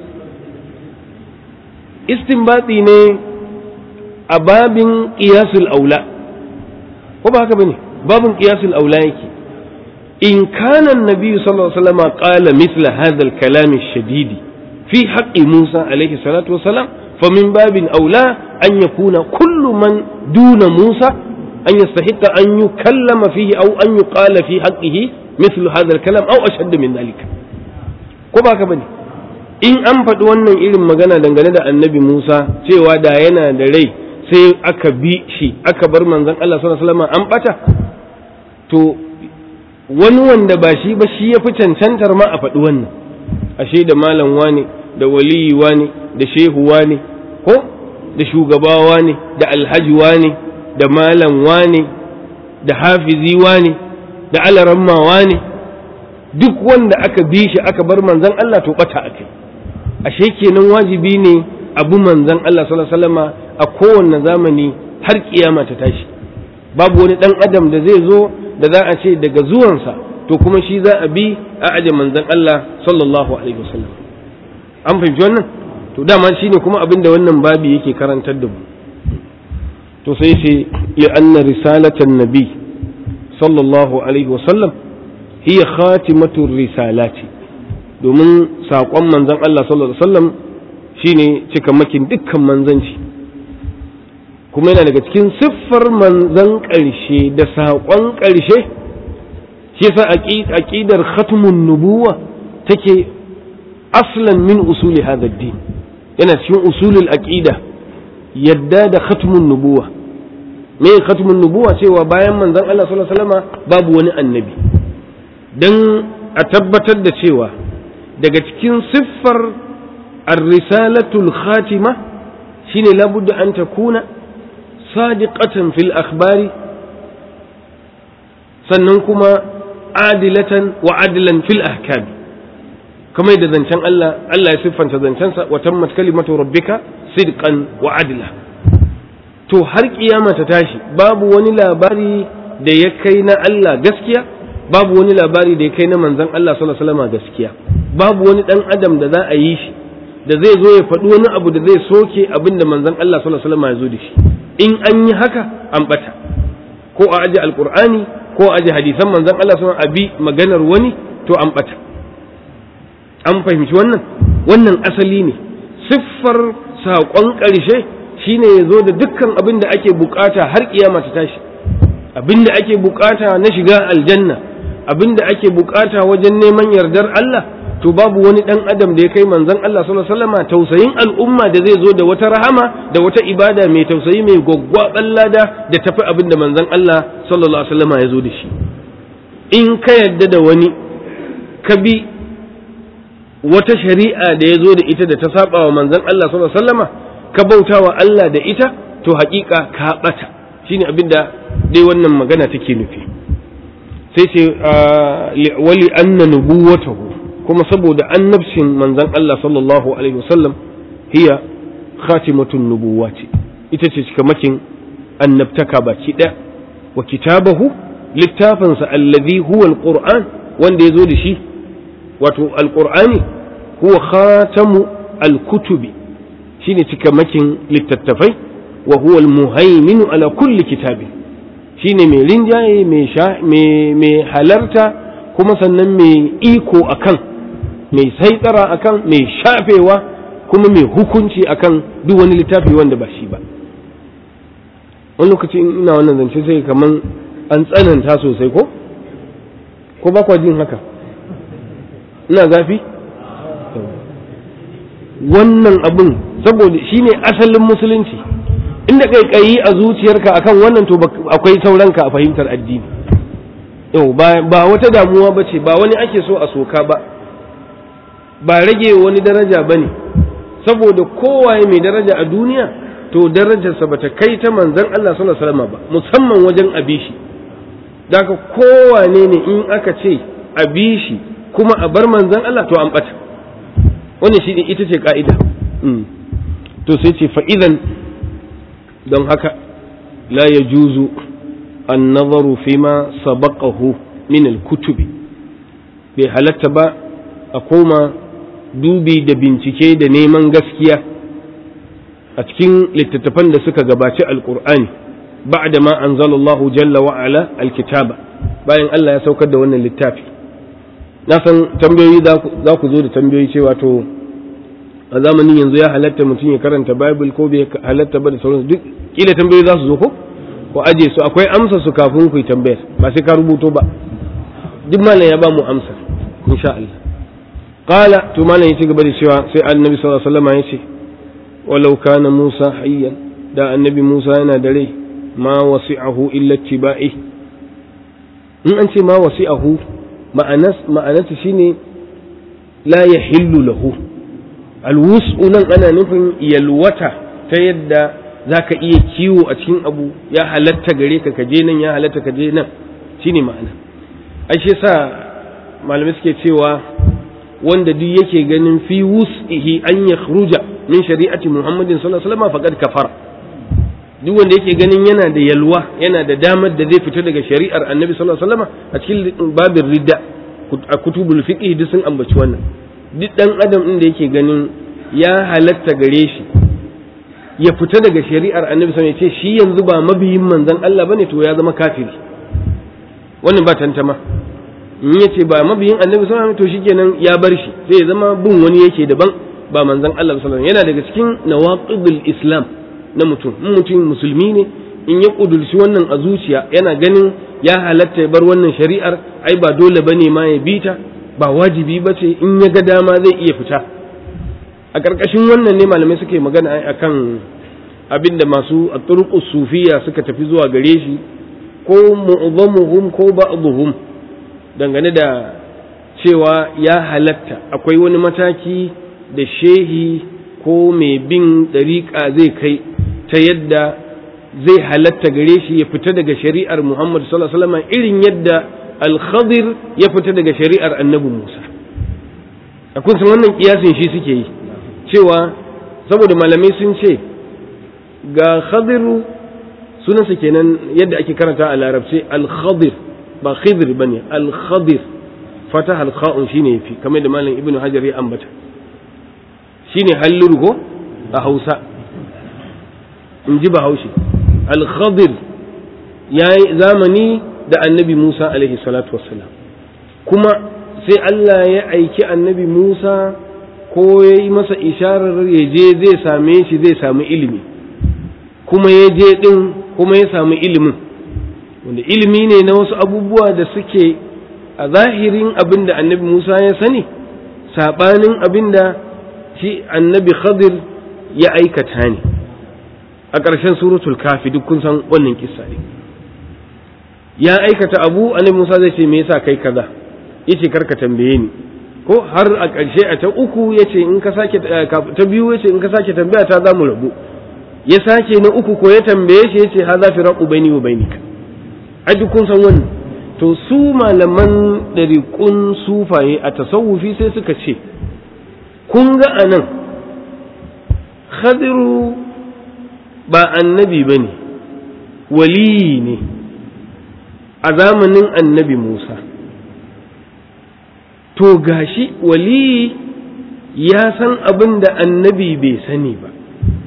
[SPEAKER 1] istinbati ne a babin qiyasul aula ko ba haka bane babin qiyasul aula yake in kana annabi sallallahu alaihi wasallam qala mithla hadha al-kalam ash-shadid fi haqqi Musa alaihi salatu wasalam فمن باب أولى أن يكون كل من دون موسى أن يستحق أن يكلم فيه أو أن يقال في حقه مثل هذا الكلام أو أشد من ذلك كما كبني in an faɗi wannan irin magana dangane da annabi Musa cewa da yana da rai sai aka bi shi aka bar manzon Allah sallallahu alaihi wasallam an bata to wani wanda ba shi ba shi ya fi cancantar ma a faɗi wannan ashe da malam wani da waliyi wani da shehu wani ko da shugaba wani da alhaji wani da malam wani da hafizi wani da alaramma wani duk wanda aka bi shi aka bar manzon Allah to bata akai ashe kenan wajibi ne abu manzon Allah sallallahu alaihi wasallama a kowanne zamani har kiyama ta tashi babu wani dan adam da zai zo da za a ce daga zuwansa to kuma shi za a bi a aje manzon Allah sallallahu alaihi wasallam an fahimci wannan to dama shine kuma abin da wannan babi yake karantar da mu to sai ce li anna risalatan nabi sallallahu alaihi wasallam hiya khatimatu risalati domin saƙon manzon Allah sallallahu alaihi wasallam shine cikamakin dukkan manzanci kuma yana daga cikin siffar manzan ƙarshe da saƙon ƙarshe shi yasa aqidar khatmun nubuwa take aslan min usuli hadha din yana cikin usulul aqida yadda da khatmun nubuwa me khatmun nubuwa cewa bayan manzon Allah sallallahu alaihi wasallam babu wani annabi dan a tabbatar da cewa daga cikin siffar ar-risalatul khatima shine labudda an takuna sadiqatan fil akhbari sannan kuma adilatan wa adilan fil ahkami kamar da zancen Allah Allah ya siffanta zancensa wa tammat kalimatu rabbika sidqan wa adla to har kiyama ta tashi babu wani labari da ya kai na Allah gaskiya babu wani labari da ya kai na manzon Allah sallallahu alaihi wasallam gaskiya babu wani dan adam da za a yi shi da zai zo ya faɗi wani abu da zai soke abin da manzon Allah sallallahu alaihi wasallam ya zo da shi in an yi haka an bata ko a aje alqur'ani ko a aje hadisan manzon Allah sallallahu alaihi wasallam abi maganar wani to an bata an fahimci wannan wannan asali ne siffar saƙon ƙarshe shine ya zo da dukkan abin da ake bukata har kiyama ta tashi abin da ake bukata na shiga aljanna abin da ake bukata wajen neman yardar Allah to babu wani dan adam da ya kai manzon Allah sallallahu alaihi wasallam tausayin al'umma da zai zo da wata rahama da wata ibada mai tausayi mai gwaggwaban lada da tafi abin da manzon Allah sallallahu alaihi wasallam ya zo da shi in ka yadda da wani ka bi wata shari'a da ya zo da ita da ta saba wa manzon Allah sallallahu alaihi wasallama ka bauta wa Allah da ita to haƙiƙa ka bata shine abin da dai wannan magana take nufi sai ce wali anna nubuwatahu kuma saboda annabcin manzon Allah sallallahu alaihi wasallam hiya khatimatun nubuwati ita ce cikamakin annabtaka baki ɗaya wa kitabahu littafinsa allazi huwa alquran wanda ya zo da shi wato alqur'ani huwa khatamu alkutubi shine cikamakin littattafai wa huwa almuhaiminu ala kulli kitabin shine mai rinjaye mai halarta kuma sannan mai iko akan mai saitsara akan mai shafewa kuma mai hukunci akan duk wani littafi wanda ba shi ba wani lokaci ina wannan zance sai kaman an tsananta sosai ko ko ba kwa jin haka ina zafi wannan abin saboda shine asalin musulunci inda kaikayi a zuciyarka akan wannan to akwai sauranka a fahimtar addini yau ba wata damuwa ba ce ba wani ake so a soka ba ba rage wani daraja ba ne saboda kowaye mai daraja a duniya to darajarsa ba ta kai ta manzan Allah sallallahu alaihi wasallam ba musamman wajen abishi daga kowane ne in aka ce abishi kuma a bar manzan Allah to an bata wannan shi ita ce ka'ida to sai ce fa'idan don haka la ya juzu an nazaru fi ma sabaqahu min al-kutubi bai halatta ba a koma dubi da bincike da neman gaskiya a cikin littattafan da suka gabaci alkur'ani ba'da ma anzalallahu jalla wa ala alkitaba bayan Allah ya saukar da wannan littafi na san tambayoyi za ku zo da tambayoyi cewa to a zamanin yanzu ya halatta mutum ya karanta bible ko bai halatta ba da sauransu duk kila tambayoyi za su zo ko ko aje su akwai amsa su kafin ku yi tambayar ba sai ka rubuto ba duk malam ya ba mu amsa insha Allah qala to malam ya ci gaba da cewa sai annabi sallallahu alaihi wasallam ya ce walau kana Musa hayyan da annabi Musa yana da rai ma wasi'ahu illa tibai in an ce ma wasi'ahu ma'anas ma'anata shine la yahillu lahu alwus'u nan ana nufin yalwata ta yadda zaka iya kiwo a cikin abu ya halatta gare ka kaje nan ya halatta kaje nan shine ma'ana ai shi yasa malamai suke cewa wanda duk yake ganin fi wus'ihi an yakhruja min shari'ati Muhammadin sallallahu alaihi wasallam faqad kafara duk wanda yake ganin yana da yalwa yana da damar da zai fita daga shari'ar Annabi sallallahu alaihi wasallam a cikin babin ridda a kutubul fiqh duk sun ambaci wannan duk dan adam din da yake ganin ya halatta gare shi ya fita daga shari'ar Annabi sallallahu alaihi wasallam ya ce shi yanzu ba mabiyin manzon Allah bane to ya zama kafiri wannan ba tantama in ya ce ba mabiyin annabi sallallahu alaihi to shikenan ya bar shi sai ya zama bin wani yake daban ba manzon Allah sallallahu alaihi yana daga cikin nawaqidul islam na mutum in mutum musulmi ne in ya kudurci wannan a zuciya yana ganin ya halatta ya bar wannan shari'ar ai ba dole bane ma ya bita ba wajibi ba ce in ya ga dama zai iya fita a ƙarƙashin wannan ne malamai suke magana akan abinda masu a sufiya suka tafi zuwa gare shi ko mu'azzamuhum ko ba'dhum dangane da cewa ya halatta akwai wani mataki da shehi ko mai bin ɗariƙa zai kai ta yadda zai halatta gare shi ya fita daga shari'ar Muhammad sallallahu alaihi wasallam irin yadda al-Khadir ya fita daga shari'ar Annabi Musa akwai sun wannan kiyasin shi suke yi cewa saboda malamai sun ce ga Khadiru sunansa kenan yadda ake karanta a larabci al-Khadir ba Khidir bane al-Khadir fatah al-kha'un shine yafi kamar da malam Ibn Hajar ya ambata shine halluru ko a Hausa in ji Bahaushe al-Khadir ya yi zamani da annabi Musa alaihi salatu wassalam kuma sai Allah ya aiki annabi Musa ko ya yi masa isharar ya je zai same shi zai samu ilimi kuma ya je ɗin kuma ya samu ilimin wanda ilimi ne na wasu abubuwa da suke a zahirin abin da annabi Musa ya sani saɓanin abin da shi annabi Khadir ya aikata ne a ƙarshen suratul kafi duk kun san wannan kissa ne ya aikata abu annabi Musa zai ce me yasa kai kaza yace karka tambaye ni ko har a ƙarshe a ta uku yace in ka sake ta biyu yace in ka sake tambaya ta za mu rabu ya sake na uku ko ya tambaye shi yace hadha firaqu baini wa bainika a duk kun san wannan to su malaman ɗariƙun sufaye a tasawufi sai suka ce kun ga anan khadiru ba annabi ba ne waliyi ne a zamanin annabi Musa to gashi waliyi ya san abin da annabi bai sani ba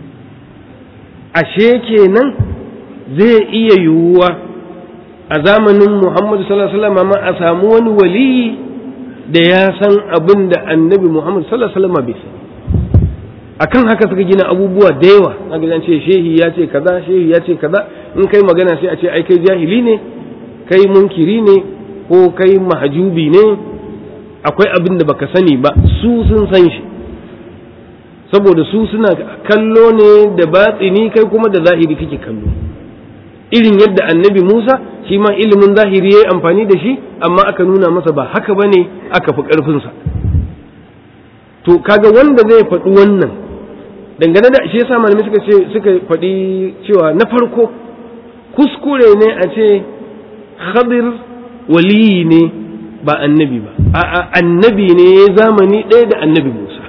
[SPEAKER 1] ashe kenan zai iya yiwuwa a zamanin Muhammadu sallallahu alaihi wasallam ma a samu wani waliyi da ya san abin da annabi Muhammadu sallallahu alaihi wasallam bai sani akan haka suka gina abubuwa da yawa aka zan ce shehi ya ce kaza shehi ya ce kaza in kai magana sai a ce ai kai jahili ne kai munkiri ne ko kai mahajubi ne akwai abin da baka sani ba su sun san shi saboda su suna kallo ne da batsini kai kuma da zahiri kake kallo irin yadda annabi Musa shi ma ilimin zahiri yayi amfani da shi amma aka nuna masa ba haka bane aka fi karfinsa to kaga wanda zai faɗi wannan dangane da shi yasa malamai suka ce suka faɗi cewa na farko kuskure ne a ce khadir waliyi ne ba annabi ba a'a annabi ne ya zamani ɗaya da annabi Musa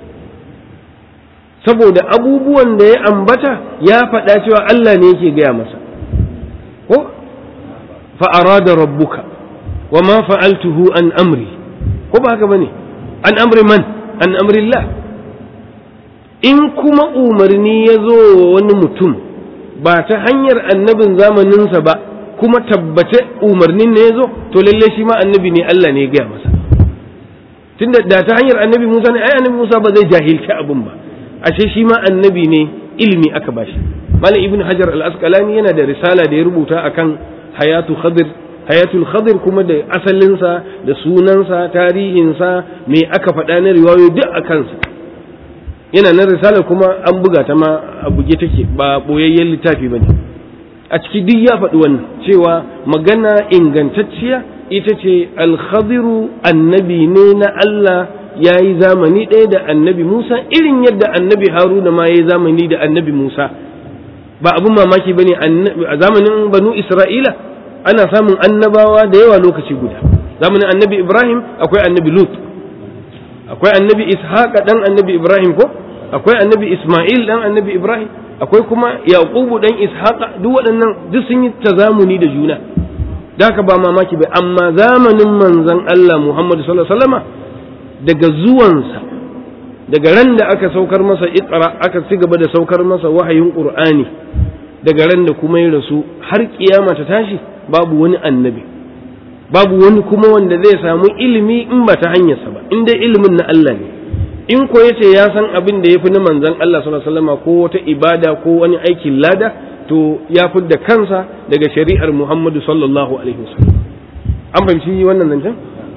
[SPEAKER 1] saboda abubuwan da ya ambata ya faɗa cewa Allah ne yake gaya masa ko fa arada rabbuka wa ma fa'altuhu an amri ko ba haka bane an amri man an amrillah in kuma umarni ya zo wa wani mutum ba ta hanyar annabin zamaninsa ba kuma tabbace umarnin ne ya zo to lalle shi ma annabi ne Allah ne ya gaya masa tunda da ta hanyar annabi Musa ne ai annabi Musa ba zai jahilci abin ba ashe shi ma annabi ne ilimi aka bashi malam ibnu hajar al-asqalani yana da risala da ya rubuta akan hayatu khadir hayatul khadir kuma da asalinsa da sunansa tarihinsa me aka faɗa na riwayo duk a kansa yana nan risalar kuma an buga ta ma a buge take ba boyayyen littafi bane a ciki duk ya faɗi wannan cewa magana ingantacciya ita ce alkhadiru annabi ne na Allah ya yi zamani ɗaya da annabi Musa irin yadda annabi Haruna ma ya yi zamani da annabi Musa ba abin mamaki ba ne a zamanin banu Isra'ila ana samun annabawa da yawa lokaci guda zamanin annabi Ibrahim akwai annabi Lut akwai annabi Ishaq dan annabi Ibrahim ko akwai annabi Ismail dan annabi Ibrahim akwai kuma Yaqubu dan Ishaq duk waɗannan duk sun yi tazamuni da juna da haka ba mamaki ba amma zamanin manzon Allah Muhammad sallallahu alaihi wasallama daga zuwansa daga ran da aka saukar masa iqra aka ci gaba da saukar masa wahayin qur'ani daga ran da kuma ya rasu har kiyama ta tashi babu wani annabi babu wani kuma wanda zai samu ilimi in ba ta hanyarsa ba in dai ilimin na Allah ne in ko yace ya san abin da yafi na manzon Allah sallallahu alaihi wasallam ko wata ibada ko wani aikin lada to ya da kansa daga shari'ar Muhammadu sallallahu alaihi wasallam an fahimci wannan zancen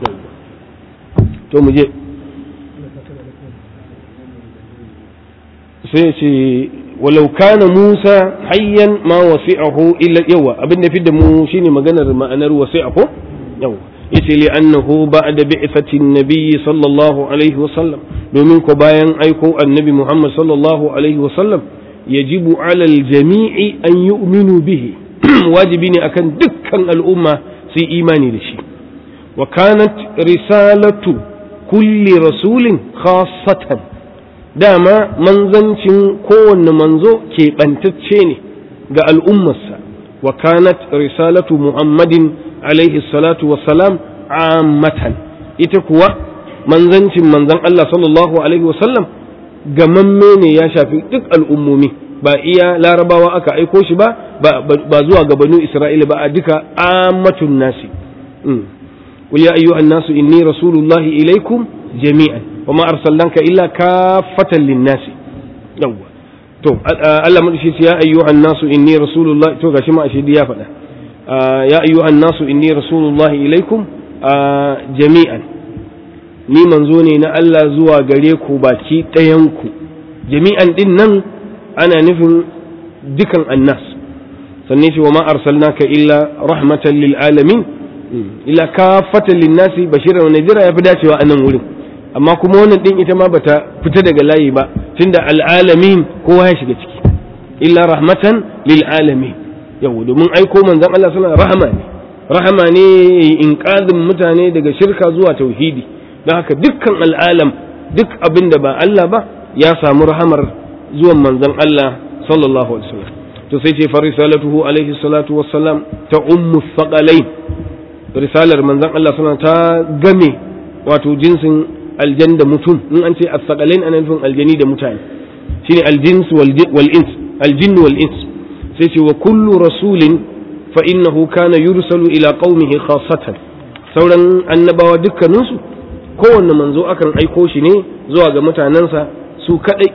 [SPEAKER 1] to mu je sai ce walau kana Musa hayyan ma wasi'ahu illa yawa abin da fidda mu shine maganar ma'anar wasi'ahu yawa yace li annahu ba'da bi'thati an-nabiy sallallahu alaihi wa sallam domin ko bayan aiko annabi Muhammad sallallahu alaihi wa sallam yajibu 'ala al-jami'i an yu'minu bihi wajibi ne akan dukkan al'umma su yi imani da shi wa kanat risalatu kulli rasulin khassatan dama manzancin kowanne manzo keɓantacce ne ga al'ummarsa wa kanat risalatu muhammadin alaihi salatu wassalam ammatan ita kuwa manzancin manzan Allah sallallahu alaihi wasallam gamamme ne ya shafi duk al'ummomi ba iya larabawa aka aiko shi ba ba zuwa ga banu isra'ila ba a duka ammatun nasi قل يا أيها الناس إني رسول الله إليكم جميعا وما أرسلناك إلا كافة للناس يوه to Allah madashi ya ayyuhan nasu inni rasulullah to gashi ma ashidi ya faɗa ya ayyuhan nasu inni rasulullah ilaikum jami'an ni manzo ne na Allah zuwa gare ku baki ɗayan ku jami'an din nan ana nufin dukan annas sannan shi wa ma arsalnaka illa rahmatan lil alamin illa kafatan lin nasi bashiran wa nadira yafi dacewa a nan wurin amma kuma wannan din ita ma bata fita daga layi ba tunda al'alamin kowa ya shiga ciki illa rahmatan lil alamin yau domin aiko manzon Allah sallallahu rahama ne rahama ne inqazin mutane daga shirka zuwa tauhidi don haka dukkan al'alam duk abin da ba Allah ba ya samu rahamar zuwan manzon Allah sallallahu alaihi wasallam to sai ce farisalatuhu alaihi salatu wassalam ta ummu thaqalain risalar manzon Allah sallallahu ta game wato jinsin aljan da mutum in an ce as-saqalain ana nufin aljani da mutane shine aljins wal ins aljinn wal ins sai ce wa kullu rasulin fa innahu kana yursalu ila qaumihi khassatan sauran annabawa dukkanin su kowanne manzo akan aiko shi ne zuwa ga mutanensa su kadai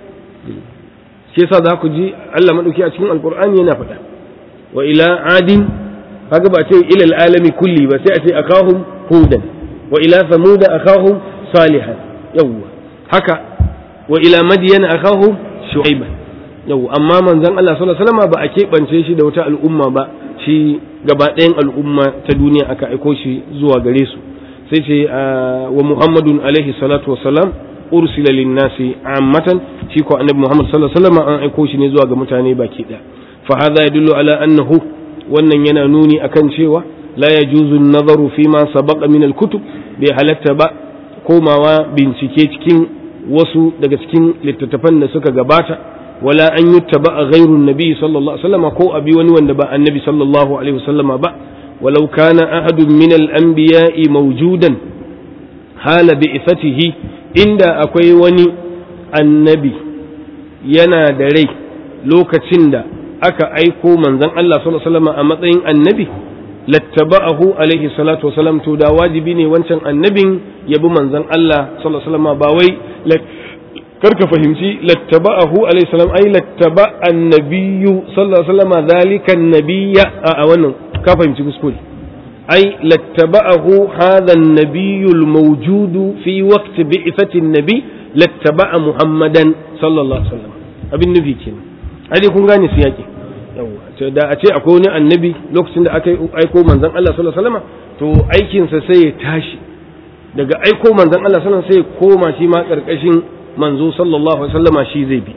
[SPEAKER 1] shi yasa za ku ji Allah madauki a cikin alqur'ani yana faɗa wa ila adin kaga ba ce ila alami kulli ba sai a ce akahum hudan wa ila samuda akahum salihan yawwa haka wa ila madiyana akahu shu'aiba yawwa amma manzon Allah sallallahu alaihi wasallam ba a keɓance shi da wata al'umma ba shi gaba ɗayan al'umma ta duniya aka aiko shi zuwa gare su sai ce wa muhammadun alaihi salatu wassalam ursila linnasi ammatan shi ko annabi muhammad sallallahu alaihi wasallam an aiko shi ne zuwa ga mutane baki ɗaya fa hadha yadullu ala annahu wannan yana nuni akan cewa la yajuzu an-nazaru fi ma sabaqa min al-kutub bai halatta ba komawa bincike cikin wasu daga cikin littattafan da suka gabata wala an yuttaba a ghairun nabi sallallahu alaihi wasallam ko abi wani wanda ba annabi sallallahu alaihi wasallam ba walau kana ahadun min al-anbiya'i mawjudan hala bi'ithatihi inda akwai wani annabi yana da rai lokacin da aka aiko manzon Allah sallallahu alaihi wasallam a matsayin annabi lattaba'ahu alaihi salatu wasalam to da wajibi ne wancan annabin ya bi manzon Allah sallallahu alaihi wasallam ba wai karka fahimci lattaba'ahu alaihi salam ai lattaba annabiyyu sallallahu alaihi wasallam zalika annabiyya a wannan ka fahimci kuskure ai lattaba'ahu hadha annabiyyu almawjudu fi waqt bi'thati annabi lattaba'a muhammadan sallallahu alaihi wasallam abin nufi kenan ai kun gane su yake yawa da a ce akwai wani annabi lokacin da aka aiko manzon Allah sallallahu alaihi wasallam to aikinsa sai ya tashi daga aiko manzon Allah sallallahu alaihi wasallam sai ya koma shi ma karkashin manzo sallallahu alaihi wasallama shi zai bi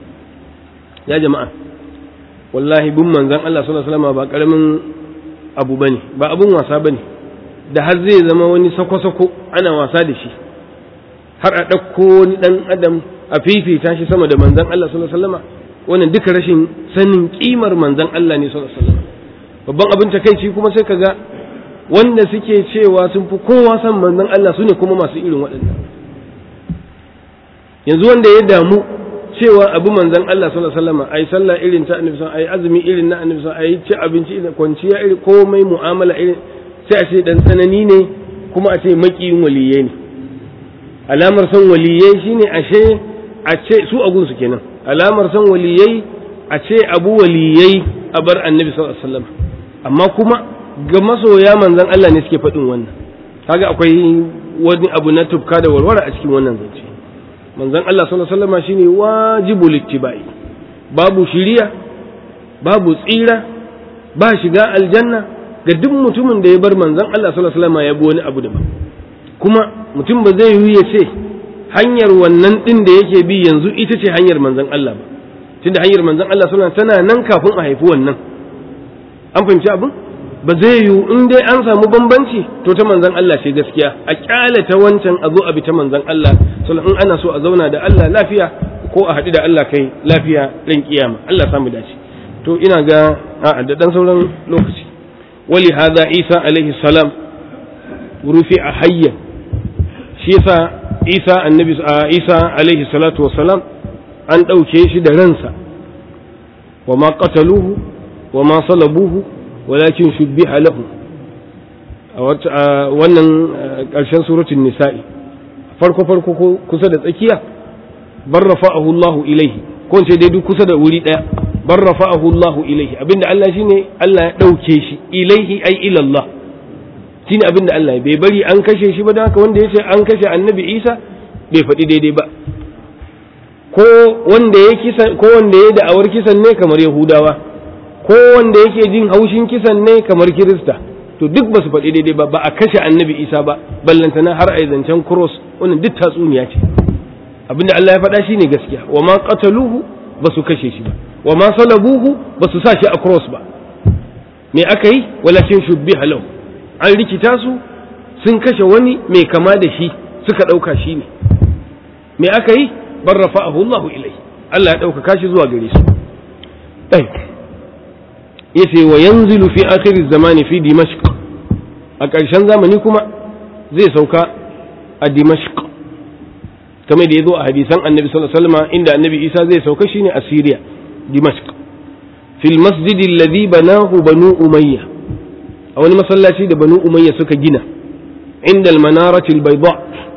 [SPEAKER 1] ya jama'a wallahi bin manzon Allah sallallahu alaihi wasallama ba karamin abu bane ba abun wasa bane da har zai zama wani sako-sako ana wasa da shi har a ɗauko wani ɗan adam a fifita shi sama da manzon Allah sallallahu alaihi wasallama wannan duka rashin sanin kimar manzon Allah ne sallallahu alaihi wasallam babban abin takeici kuma sai kaga wanda suke cewa sun fi kowa san manzon Allah su ne kuma masu irin waɗannan yanzu wanda ya damu cewa abu manzon Allah sallallahu alaihi wasallam ai sallah irin ta annabi sallallahu ai azumi irin na annabi sallallahu ai ci abinci irin kwanciya irin komai mu'amala irin sai a ce dan tsanani ne kuma a ce makiyin waliyai ne alamar san waliyai shine ashe a ce su a gunsu kenan alamar san waliyai a ce abu waliyai a bar annabi sallallahu alaihi wasallam amma kuma ga masoya manzon Allah ne suke faɗin wannan kaga akwai wani abu na tufka da warware a cikin wannan zance manzon Allah sallallahu alaihi wasallam shine wajibul ittiba'i babu shiriya babu tsira ba shiga aljanna ga duk mutumin da ya bar manzon Allah sallallahu alaihi wasallam ya bi wani abu daban kuma mutum ba zai yi ya ce hanyar wannan din da yake bi yanzu ita ce hanyar manzon Allah ba tunda hanyar manzon Allah sallallahu alaihi wasallam tana nan kafin a haifi wannan an fahimci abin ba zai yiwu in dai an samu bambanci to ta manzon Allah ce gaskiya a kyale ta wancan a zo a bi ta manzon Allah sallallahu in ana so a zauna da Allah lafiya ko a haɗu da Allah kai lafiya ran kiyama Allah samu dace to ina ga a da dan sauran lokaci wali hadha Isa alaihi salam rufi a hayya shi yasa Isa annabi Isa alaihi salatu wassalam an ɗauke shi da ransa wa ma qataluhu wa ma salabuhu walakin shubbiha lahu a wannan ƙarshen suratul nisa'i farko farko kusa da tsakiya bar rafa'ahu Allahu ilaihi ko ce dai duk kusa da wuri daya bar rafa'ahu Allahu ilaihi abinda Allah shine Allah ya dauke shi ilaihi ai ila Allah shine abinda Allah bai bari an kashe shi ba da haka wanda yace an kashe annabi Isa bai faɗi daidai ba ko wanda ya kisan ko wanda ya da'awar kisan ne kamar Yahudawa ko wanda yake jin haushin kisan ne kamar Kirista to duk ba su faɗi daidai ba ba a kashe annabi Isa ba ballantana har a zancen cross wannan duk tatsuniya ce abinda Allah ya faɗa shine gaskiya wa ma qataluhu ba su kashe shi ba wa ma salabuhu ba su sa shi a cross ba me aka yi walakin shubbiha lahu an rikita su sun kashe wani mai kama da shi suka ɗauka shi ne me aka yi bar rafa'ahu Allah ilai Allah ya ɗaukaka shi zuwa gare su ɗai yace wa yanzilu fi akhir zamani fi dimashq a ƙarshen zamani kuma zai sauka a dimashq kamar da ya zo a hadisan annabi sallallahu alaihi wasallam inda annabi isa zai sauka shine a syria dimashq fil masjid alladhi banahu banu umayya a wani masallaci da banu umayya suka gina inda almanarati albayda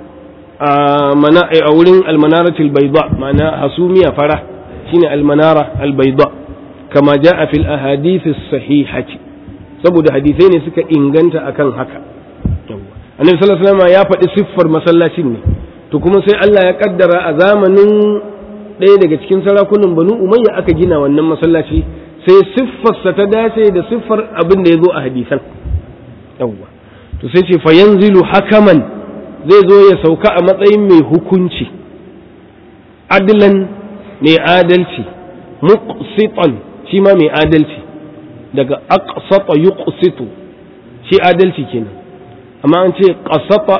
[SPEAKER 1] a mana a wurin almanarati albayda ma'ana hasumiya fara shine almanara albayda kama jaa fil ahadith as-sahihati saboda hadisai ne suka inganta akan haka annabi sallallahu alaihi wasallam ya faɗi siffar masallacin ne to kuma sai Allah ya kaddara a zamanin ɗaya daga cikin sarakunan banu umayya aka gina wannan masallaci sai siffarsa ta dace da siffar abin da ya zo a hadisan yawwa to sai ce fa yanzilu hakaman zai zo ya sauka a matsayin mai hukunci adlan mai adalci muqsitan shi ma mai adalci daga aqsata yuqsitu shi adalci kenan amma an ce qasata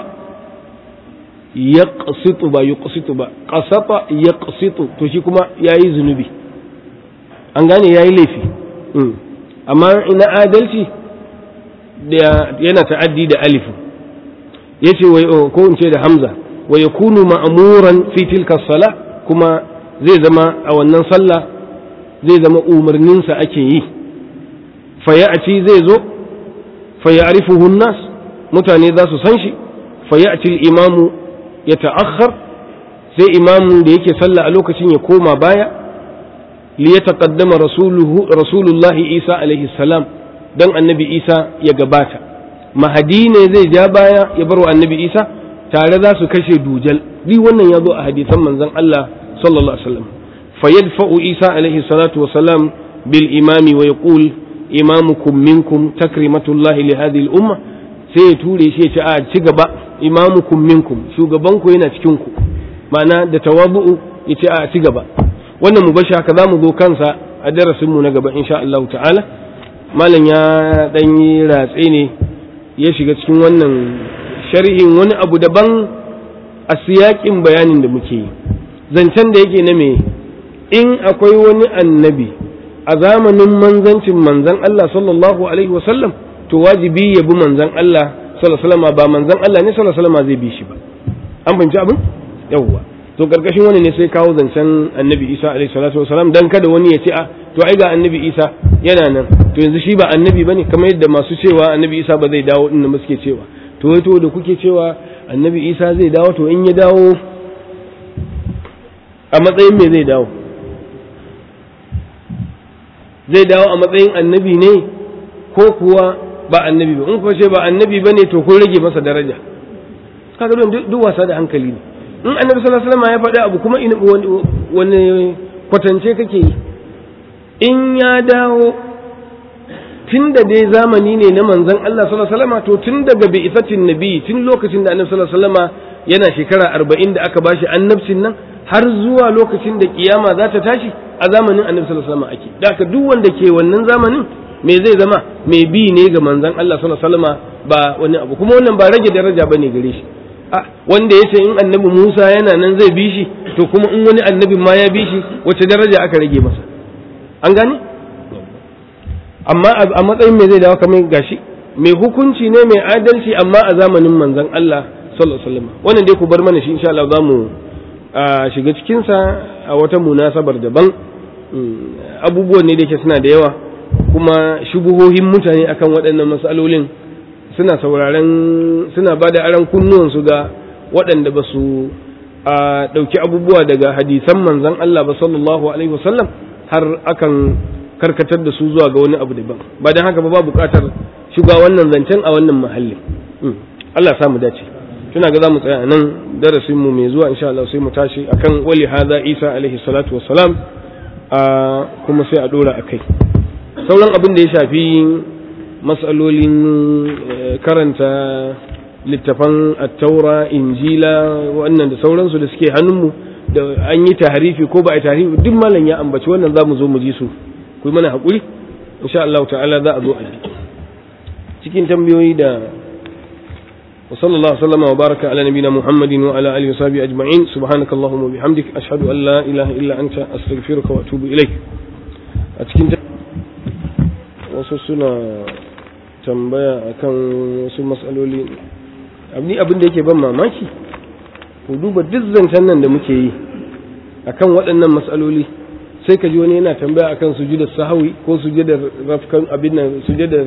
[SPEAKER 1] yaqsitu ba yuqsitu ba qasata yaqsitu to shi kuma yayi zunubi an gane yayi laifi amma ina adalci da yana ta'addi da alif yace ko in ce da hamza wa yakunu ma'muran fi tilka sala kuma zai zama a wannan sallah zai zama umarninsa ake yi fa ya'ti zai zo fa ya'rifuhu an-nas mutane za su san shi fa ya'ti al-imamu ya ta'akhkhar sai imamun da yake sallah a lokacin ya koma baya li ya taqaddama rasulullahi isa alaihi salam dan annabi isa ya gabata mahadi ne zai ja baya ya bar wa annabi isa tare za su kashe dujal bi wannan ya zo a hadisan manzon Allah sallallahu alaihi wasallam fayadfa'u isa alaihi salatu wasalam bil imami wa yaqul imamukum minkum takrimatullahi li hadhihi al umma sai ya ture shi ya ce a ci gaba imamukum minkum shugabanku yana cikin ku ma'ana da tawabu'u ya ce a ci gaba wannan mu bashi haka zamu zo kansa a darasin mu na gaba insha Allah ta'ala malam ya dan yi ratse ne ya shiga cikin wannan sharhin wani abu daban a siyakin bayanin da muke yi zancen da yake na me in akwai wani annabi a zamanin manzancin manzan Allah sallallahu alaihi wasallam to wajibi ya bi manzan Allah sallallahu alaihi ba manzan Allah ne sallallahu alaihi zai bi shi ba an fahimci abin yawwa to karkashin wani ne sai kawo zancen annabi Isa alaihi salatu wasalam dan kada wani ya ce a to ai ga annabi Isa yana nan to yanzu shi ba annabi bane kamar yadda masu cewa annabi Isa ba zai dawo din da suke cewa to to da kuke cewa annabi isa zai dawo to in ya dawo a matsayin me zai dawo zai dawo a matsayin annabi ne ko kuwa ba annabi ba in kuwa ce ba annabi ba ne to kun rage masa daraja kaga don duk wasa da hankali ne in annabi sallallahu alaihi wasallam ya faɗi abu kuma wani kwatance kake yi in ya dawo tun da dai zamani ne na manzon Allah sallallahu alaihi wasallam to tun daga bi'ithatin nabi tun lokacin da annabi sallallahu alaihi wasallam yana shekara arba'in da aka bashi annabcin nan har zuwa lokacin da kiyama za ta tashi a zamanin annabi sallallahu alaihi wasallam ake da haka duk wanda ke wannan zamanin me zai zama mai bi ne ga manzon Allah sallallahu alaihi wasallam ba wani abu kuma wannan ba rage daraja bane gare shi a wanda yace in annabi Musa yana nan zai bi shi to kuma in wani annabi ma ya bi shi wace daraja aka rage masa an gane amma a matsayin me zai dawo kamar gashi mai hukunci ne mai adalci amma a zamanin manzon Allah sallallahu alaihi wasallam wannan dai ku bar mana shi insha Allah za mu shiga cikin sa a wata munasabar daban abubuwan ne da ke suna da yawa kuma shubuhohin mutane akan waɗannan matsalolin suna sauraren suna ba da aran kunnuwansu ga waɗanda ba su ɗauki abubuwa daga hadisan manzon Allah ba sallallahu alaihi wasallam har akan karkatar da su zuwa ga wani abu daban ba don haka ba ba buƙatar shiga wannan zancen a wannan mahallin Allah samu dace tuna ga za mu tsaya nan darasin mu mai zuwa insha Allah sai mu tashi akan wali hadha Isa alaihi salatu wassalam kuma sai a dora akai sauran abin da ya shafi matsalolin karanta littafan attaura injila wannan da sauransu da suke hannunmu da an yi tahrifi ko ba a tahrifi duk malam ya ambaci wannan za mu zo mu ji su ku yi mana haƙuri insha Allah ta'ala za a zo a cikin tambayoyi da وصلى الله وسلم وبارك على نبينا محمد وعلى اله وصحبه اجمعين سبحانك اللهم وبحمدك اشهد ان لا اله الا انت استغفرك واتوب اليك a cikin wasu suna tambaya akan wasu matsaloli abin abin da yake ban mamaki ku duba duk zancen nan da muke yi akan waɗannan matsaloli sai ka ji wani yana tambaya akan sujudar sahawi ko sujudar rafkan abin nan sujudar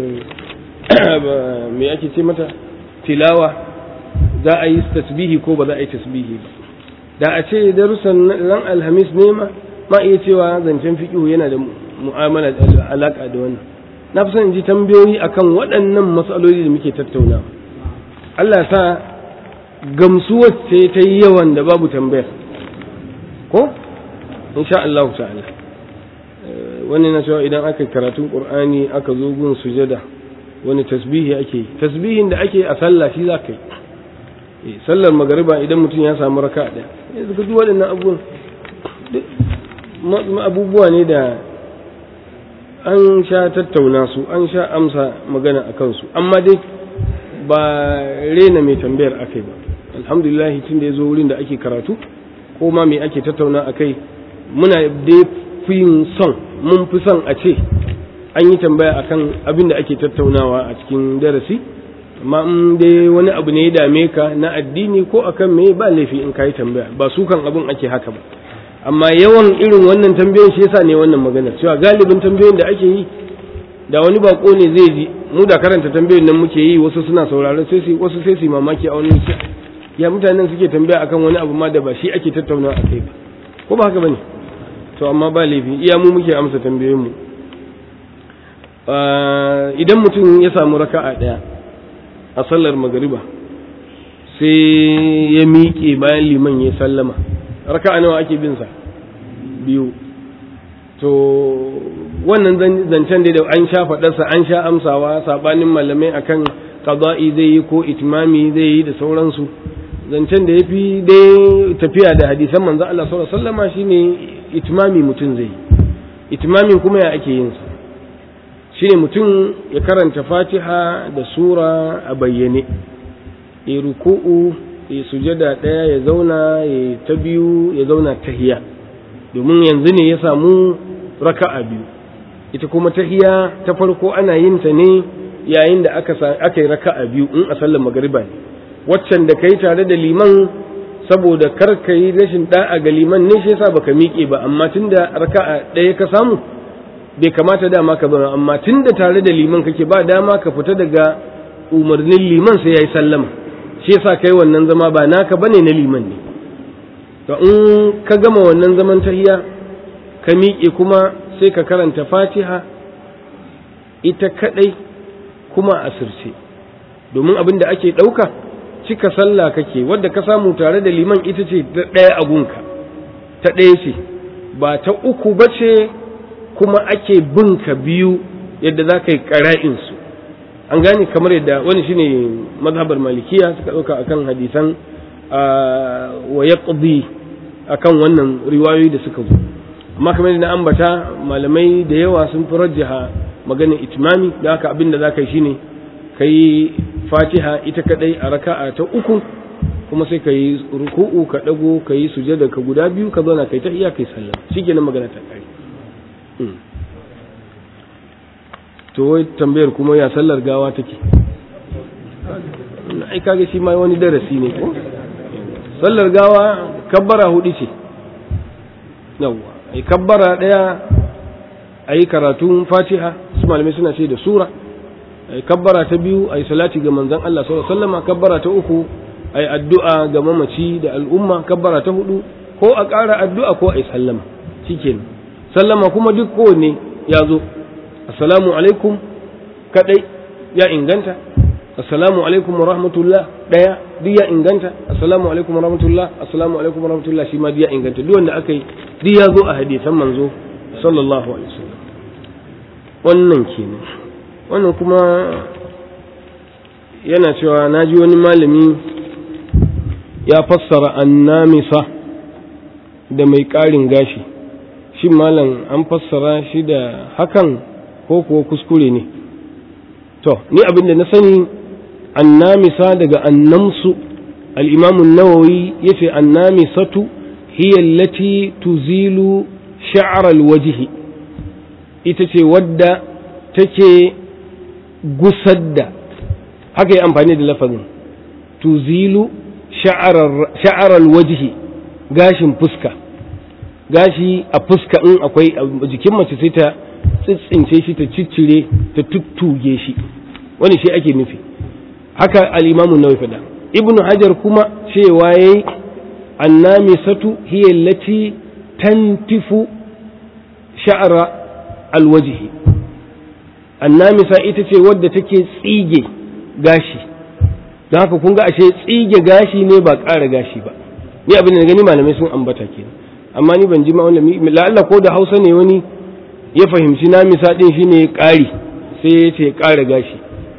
[SPEAKER 1] me ake ce mata tilawa za a yi tasbihi ko ba za a yi tasbihi ba da a ce darussan ran alhamis ne ma ma iya cewa zancen fiƙihu yana da mu'amala da alaƙa da wannan na fi son ji tambayoyi akan waɗannan matsaloli da muke tattaunawa Allah sa gamsuwar ce ta yi yawan da babu tambayar ko insha Allah ta'ala wani na cewa idan aka karatun qur'ani aka zo gun sujada wani tasbihi ake yi tasbihin da ake a sallah shi za ka yi sallar magariba idan mutum ya samu raka ɗaya yanzu ka duk waɗannan abubuwan abubuwa ne da an sha tattauna su an sha amsa magana a kansu amma dai ba rena mai tambayar akai ba alhamdulillah tun da ya zo wurin da ake karatu ko ma mai ake tattauna a kai muna dai fi son mun fi son a ce an yi tambaya akan abin da ake tattaunawa a cikin darasi amma in dai wani abu ne ya dame ka na addini ko akan me ba laifi in ka yi tambaya ba su kan abin ake haka ba amma yawan irin wannan tambayoyin shi yasa ne wannan magana cewa galibin tambayoyin da ake yi da wani bako ne zai ji mu da karanta tambayoyin nan muke yi wasu suna sauraron sai su wasu sai su mamaki a wani ya mutanen suke tambaya akan wani abu ma da ba shi ake tattaunawa akai ba ko ba haka bane to amma ba laifi iya mu muke amsa tambayoyin mu idan mutum ya samu raka'a ɗaya a sallar magariba sai ya miƙe bayan liman ya sallama raka'a nawa ake bin sa biyu to wannan zancen da an sha faɗarsa an sha amsawa saɓanin malamai akan qada'i zai yi ko itmami zai yi da sauransu zancen da ya fi dai tafiya da hadisan manzo Allah sallallahu alaihi wasallama shine itmami mutum zai yi itmamin kuma ya ake yin sa shine mutum ya karanta fatiha da sura a bayyane ya ruku'u ya sujada ɗaya ya zauna ya ta biyu ya zauna tahiya domin yanzu ne ya samu raka'a biyu ita kuma tahiya ta farko ana yin ta ne yayin da aka aka yi raka'a biyu in a sallar magariba ne waccan da kai tare da liman saboda kar ka yi rashin da'a ga liman ne shi yasa baka miƙe ba amma tunda raka'a ɗaya ka samu bai kamata dama ka bari amma tun da tare da liman kake ba dama ka fita daga umarnin liman sai ya yi sallama shi yasa kai wannan zama ba naka bane na liman ne to in ka gama wannan zaman tahiya ka miƙe kuma sai ka karanta fatiha ita kadai kuma a asirce domin abin da ake ɗauka cika sallah kake wadda ka samu tare da liman ita ce ta ɗaya a gunka ta ɗaya ce ba ta uku ba ce kuma ake bin ka biyu yadda za ka yi ƙara'insu an gane kamar yadda wani shine mazhabar malikiya suka ɗauka akan hadisan wa ya akan wannan riwayoyi da suka zo amma kamar na ambata malamai da yawa sun fi rajjaha maganin itimami da haka abin da za ka yi shine ka yi fatiha ita kadai a raka'a ta uku kuma sai ka yi ruku'u ka dago ka yi sujada ka guda biyu ka zauna kai ta iya kai sallah shikenan magana ta kare to wai tambayar kuma ya sallar gawa take ai kaga shi ma wani darasi ne ko sallar gawa kabbara hudu ce yawwa ai kabbara daya ayi karatun fatiha su malamai suna ce da sura ai kabbara ta biyu ai salati ga manzon Allah sallallahu alaihi wasallam kabbara ta uku ai addu'a ga mamaci da al'umma kabbara ta hudu ko a ƙara addu'a ko ai sallama shikenan sallama kuma duk kowanne ya zo assalamu alaikum kadai ya inganta assalamu alaikum wa rahmatullah daya duk ya inganta assalamu alaikum wa rahmatullah assalamu alaikum wa rahmatullah shi ma duk ya inganta duk wanda aka yi duk ya zo a hadisan manzo sallallahu alaihi wasallam wannan kenan wannan kuma yana cewa na ji wani malami ya fassara annamisa da mai ƙarin gashi shin malam an fassara shi da hakan ko kuwa kuskure ne to ni abin da na sani annamisa daga annamsu al'imamun nawawi ya ce annamisatu hiya allati tuzilu sha'aral wajihi ita ce wadda take gusar da haka yi amfani da lafazin tuzilu sha'aral wajihi gashin fuska gashi a fuska in akwai jikin mace sai ta tsitsince shi ta ciccire ta tuttuge shi wani shi ake nufi haka al'imamun nawawi faɗa ibnu hajar kuma cewa yayi annamisatu hiya allati tantifu sha'ra alwajhi annamisa ita ce wadda take tsige gashi don haka kun ga ashe tsige gashi ne ba ƙara gashi ba ni abin da gani malamai sun ambata kenan amma ni ban ji ma wani la'alla ko da hausa ne wani ya fahimci namisa din shine ƙari sai ya ce ƙara gashi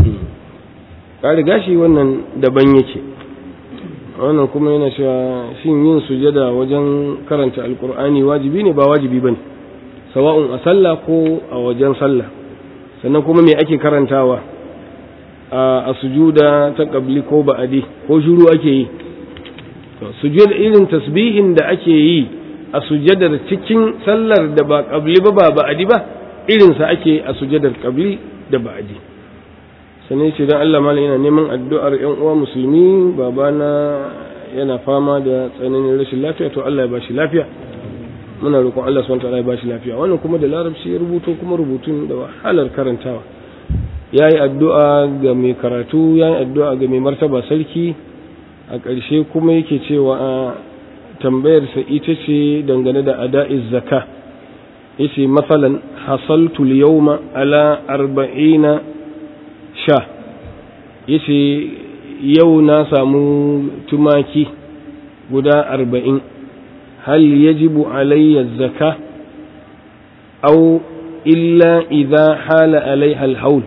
[SPEAKER 1] ƙara gashi wannan daban yake wannan kuma yana cewa shin yin sujada wajen karanta alkur'ani wajibi ne ba wajibi bane sawa'un a sallah ko a wajen sallah sannan kuma me ake karantawa a sujuda ta qabli ko ba'adi ko shiru ake yi sujud irin tasbihin da ake yi a sujadar cikin sallar da ba qabli ba ba ba'adi ba irin sa ake a sujadar qabli da ba'adi sannan ce don Allah malam yana neman addu'ar ‘yan uwa musulmi babana yana fama da tsananin rashin lafiya to Allah ya ba shi lafiya muna roƙon Allah subhanahu ta'ala ya ba shi lafiya wannan kuma da larabci ya rubuto kuma rubutun da wahalar karantawa ya yi addu'a ga mai karatu ya yi addu'a ga mai martaba sarki a ƙarshe kuma yake cewa a tambayarsa ita ce dangane da ada'iz zaka yace masalan hasaltu al-yawma ala arba'ina sha yace yau na samu tumaki guda arba'in hal yajibu alayya zaka aw illa idha hala alaiha alhaul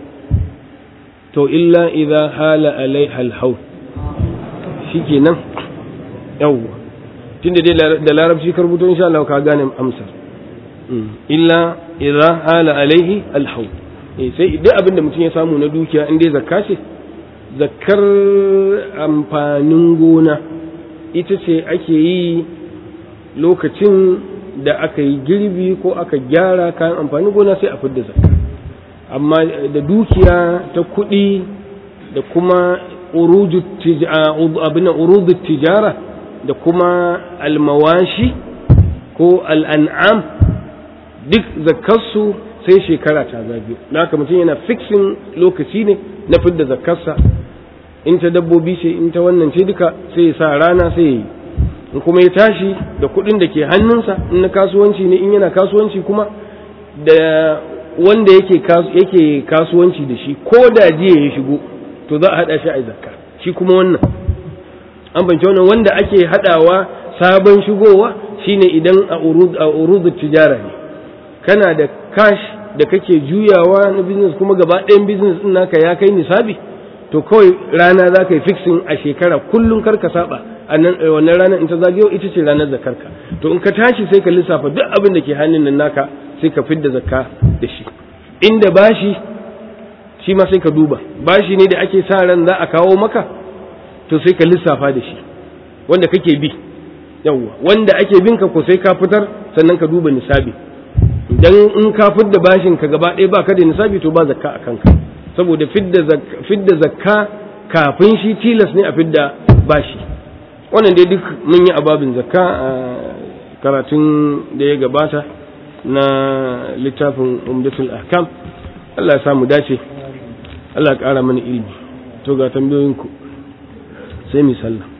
[SPEAKER 1] to illa idha hala alaiha alhaul shikenan yawwa tunda dai da larabci ka rubuto insha Allah ka gane amsar illa idha hala alaihi alhaul sai duk abin da mutum ya samu na dukiya in dai zakka ce zakkar amfanin gona ita ce ake yi lokacin da aka yi girbi ko aka gyara kayan amfanin gona sai a fidda zakka amma da dukiya ta kuɗi da kuma urudu tijara da kuma almawashi ko al'an'am duk zakkarsu sai shekara ta zagayo na haka mutum yana fixin lokaci ne na fidda zakkarsa in ta dabbobi ce in ta wannan ce duka sai ya sa rana sai ya yi in kuma ya tashi da kuɗin da ke hannunsa in na kasuwanci ne in yana kasuwanci kuma da wanda yake yake kasuwanci da shi ko da jiya ya shigo to za a haɗa shi a zakka shi kuma wannan an bance wannan wanda ake haɗawa sabon shigowa shine idan a urudu tijara ne kana da cash da kake juyawa na business kuma gaba ɗayan business ɗin naka ya kai nisabi to kawai rana za ka yi fixing a shekara kullum kar ka saba a wannan ranar in ta zagayo ita ce ranar zakarka to in ka tashi sai ka lissafa duk abin da ke hannun nan naka sai ka fidda zakka da shi inda bashi shi ma sai ka duba bashi ne da ake sa ran za a kawo maka to sai ka lissafa da shi wanda kake bi yawwa wanda ake bin ka ko sai ka fitar sannan ka duba nisabi idan in ka fidda bashin ka gaba ɗaya ba ka da nisabi to ba zakka a kanka saboda fidda zakka kafin shi tilas ne a fidda bashi wannan dai duk mun yi ababin zakka a karatun da ya gabata na littafin umdatul ahkam Allah ya samu dace Allah ya ƙara mana ilimi to ga tambayoyinku sai mi sallah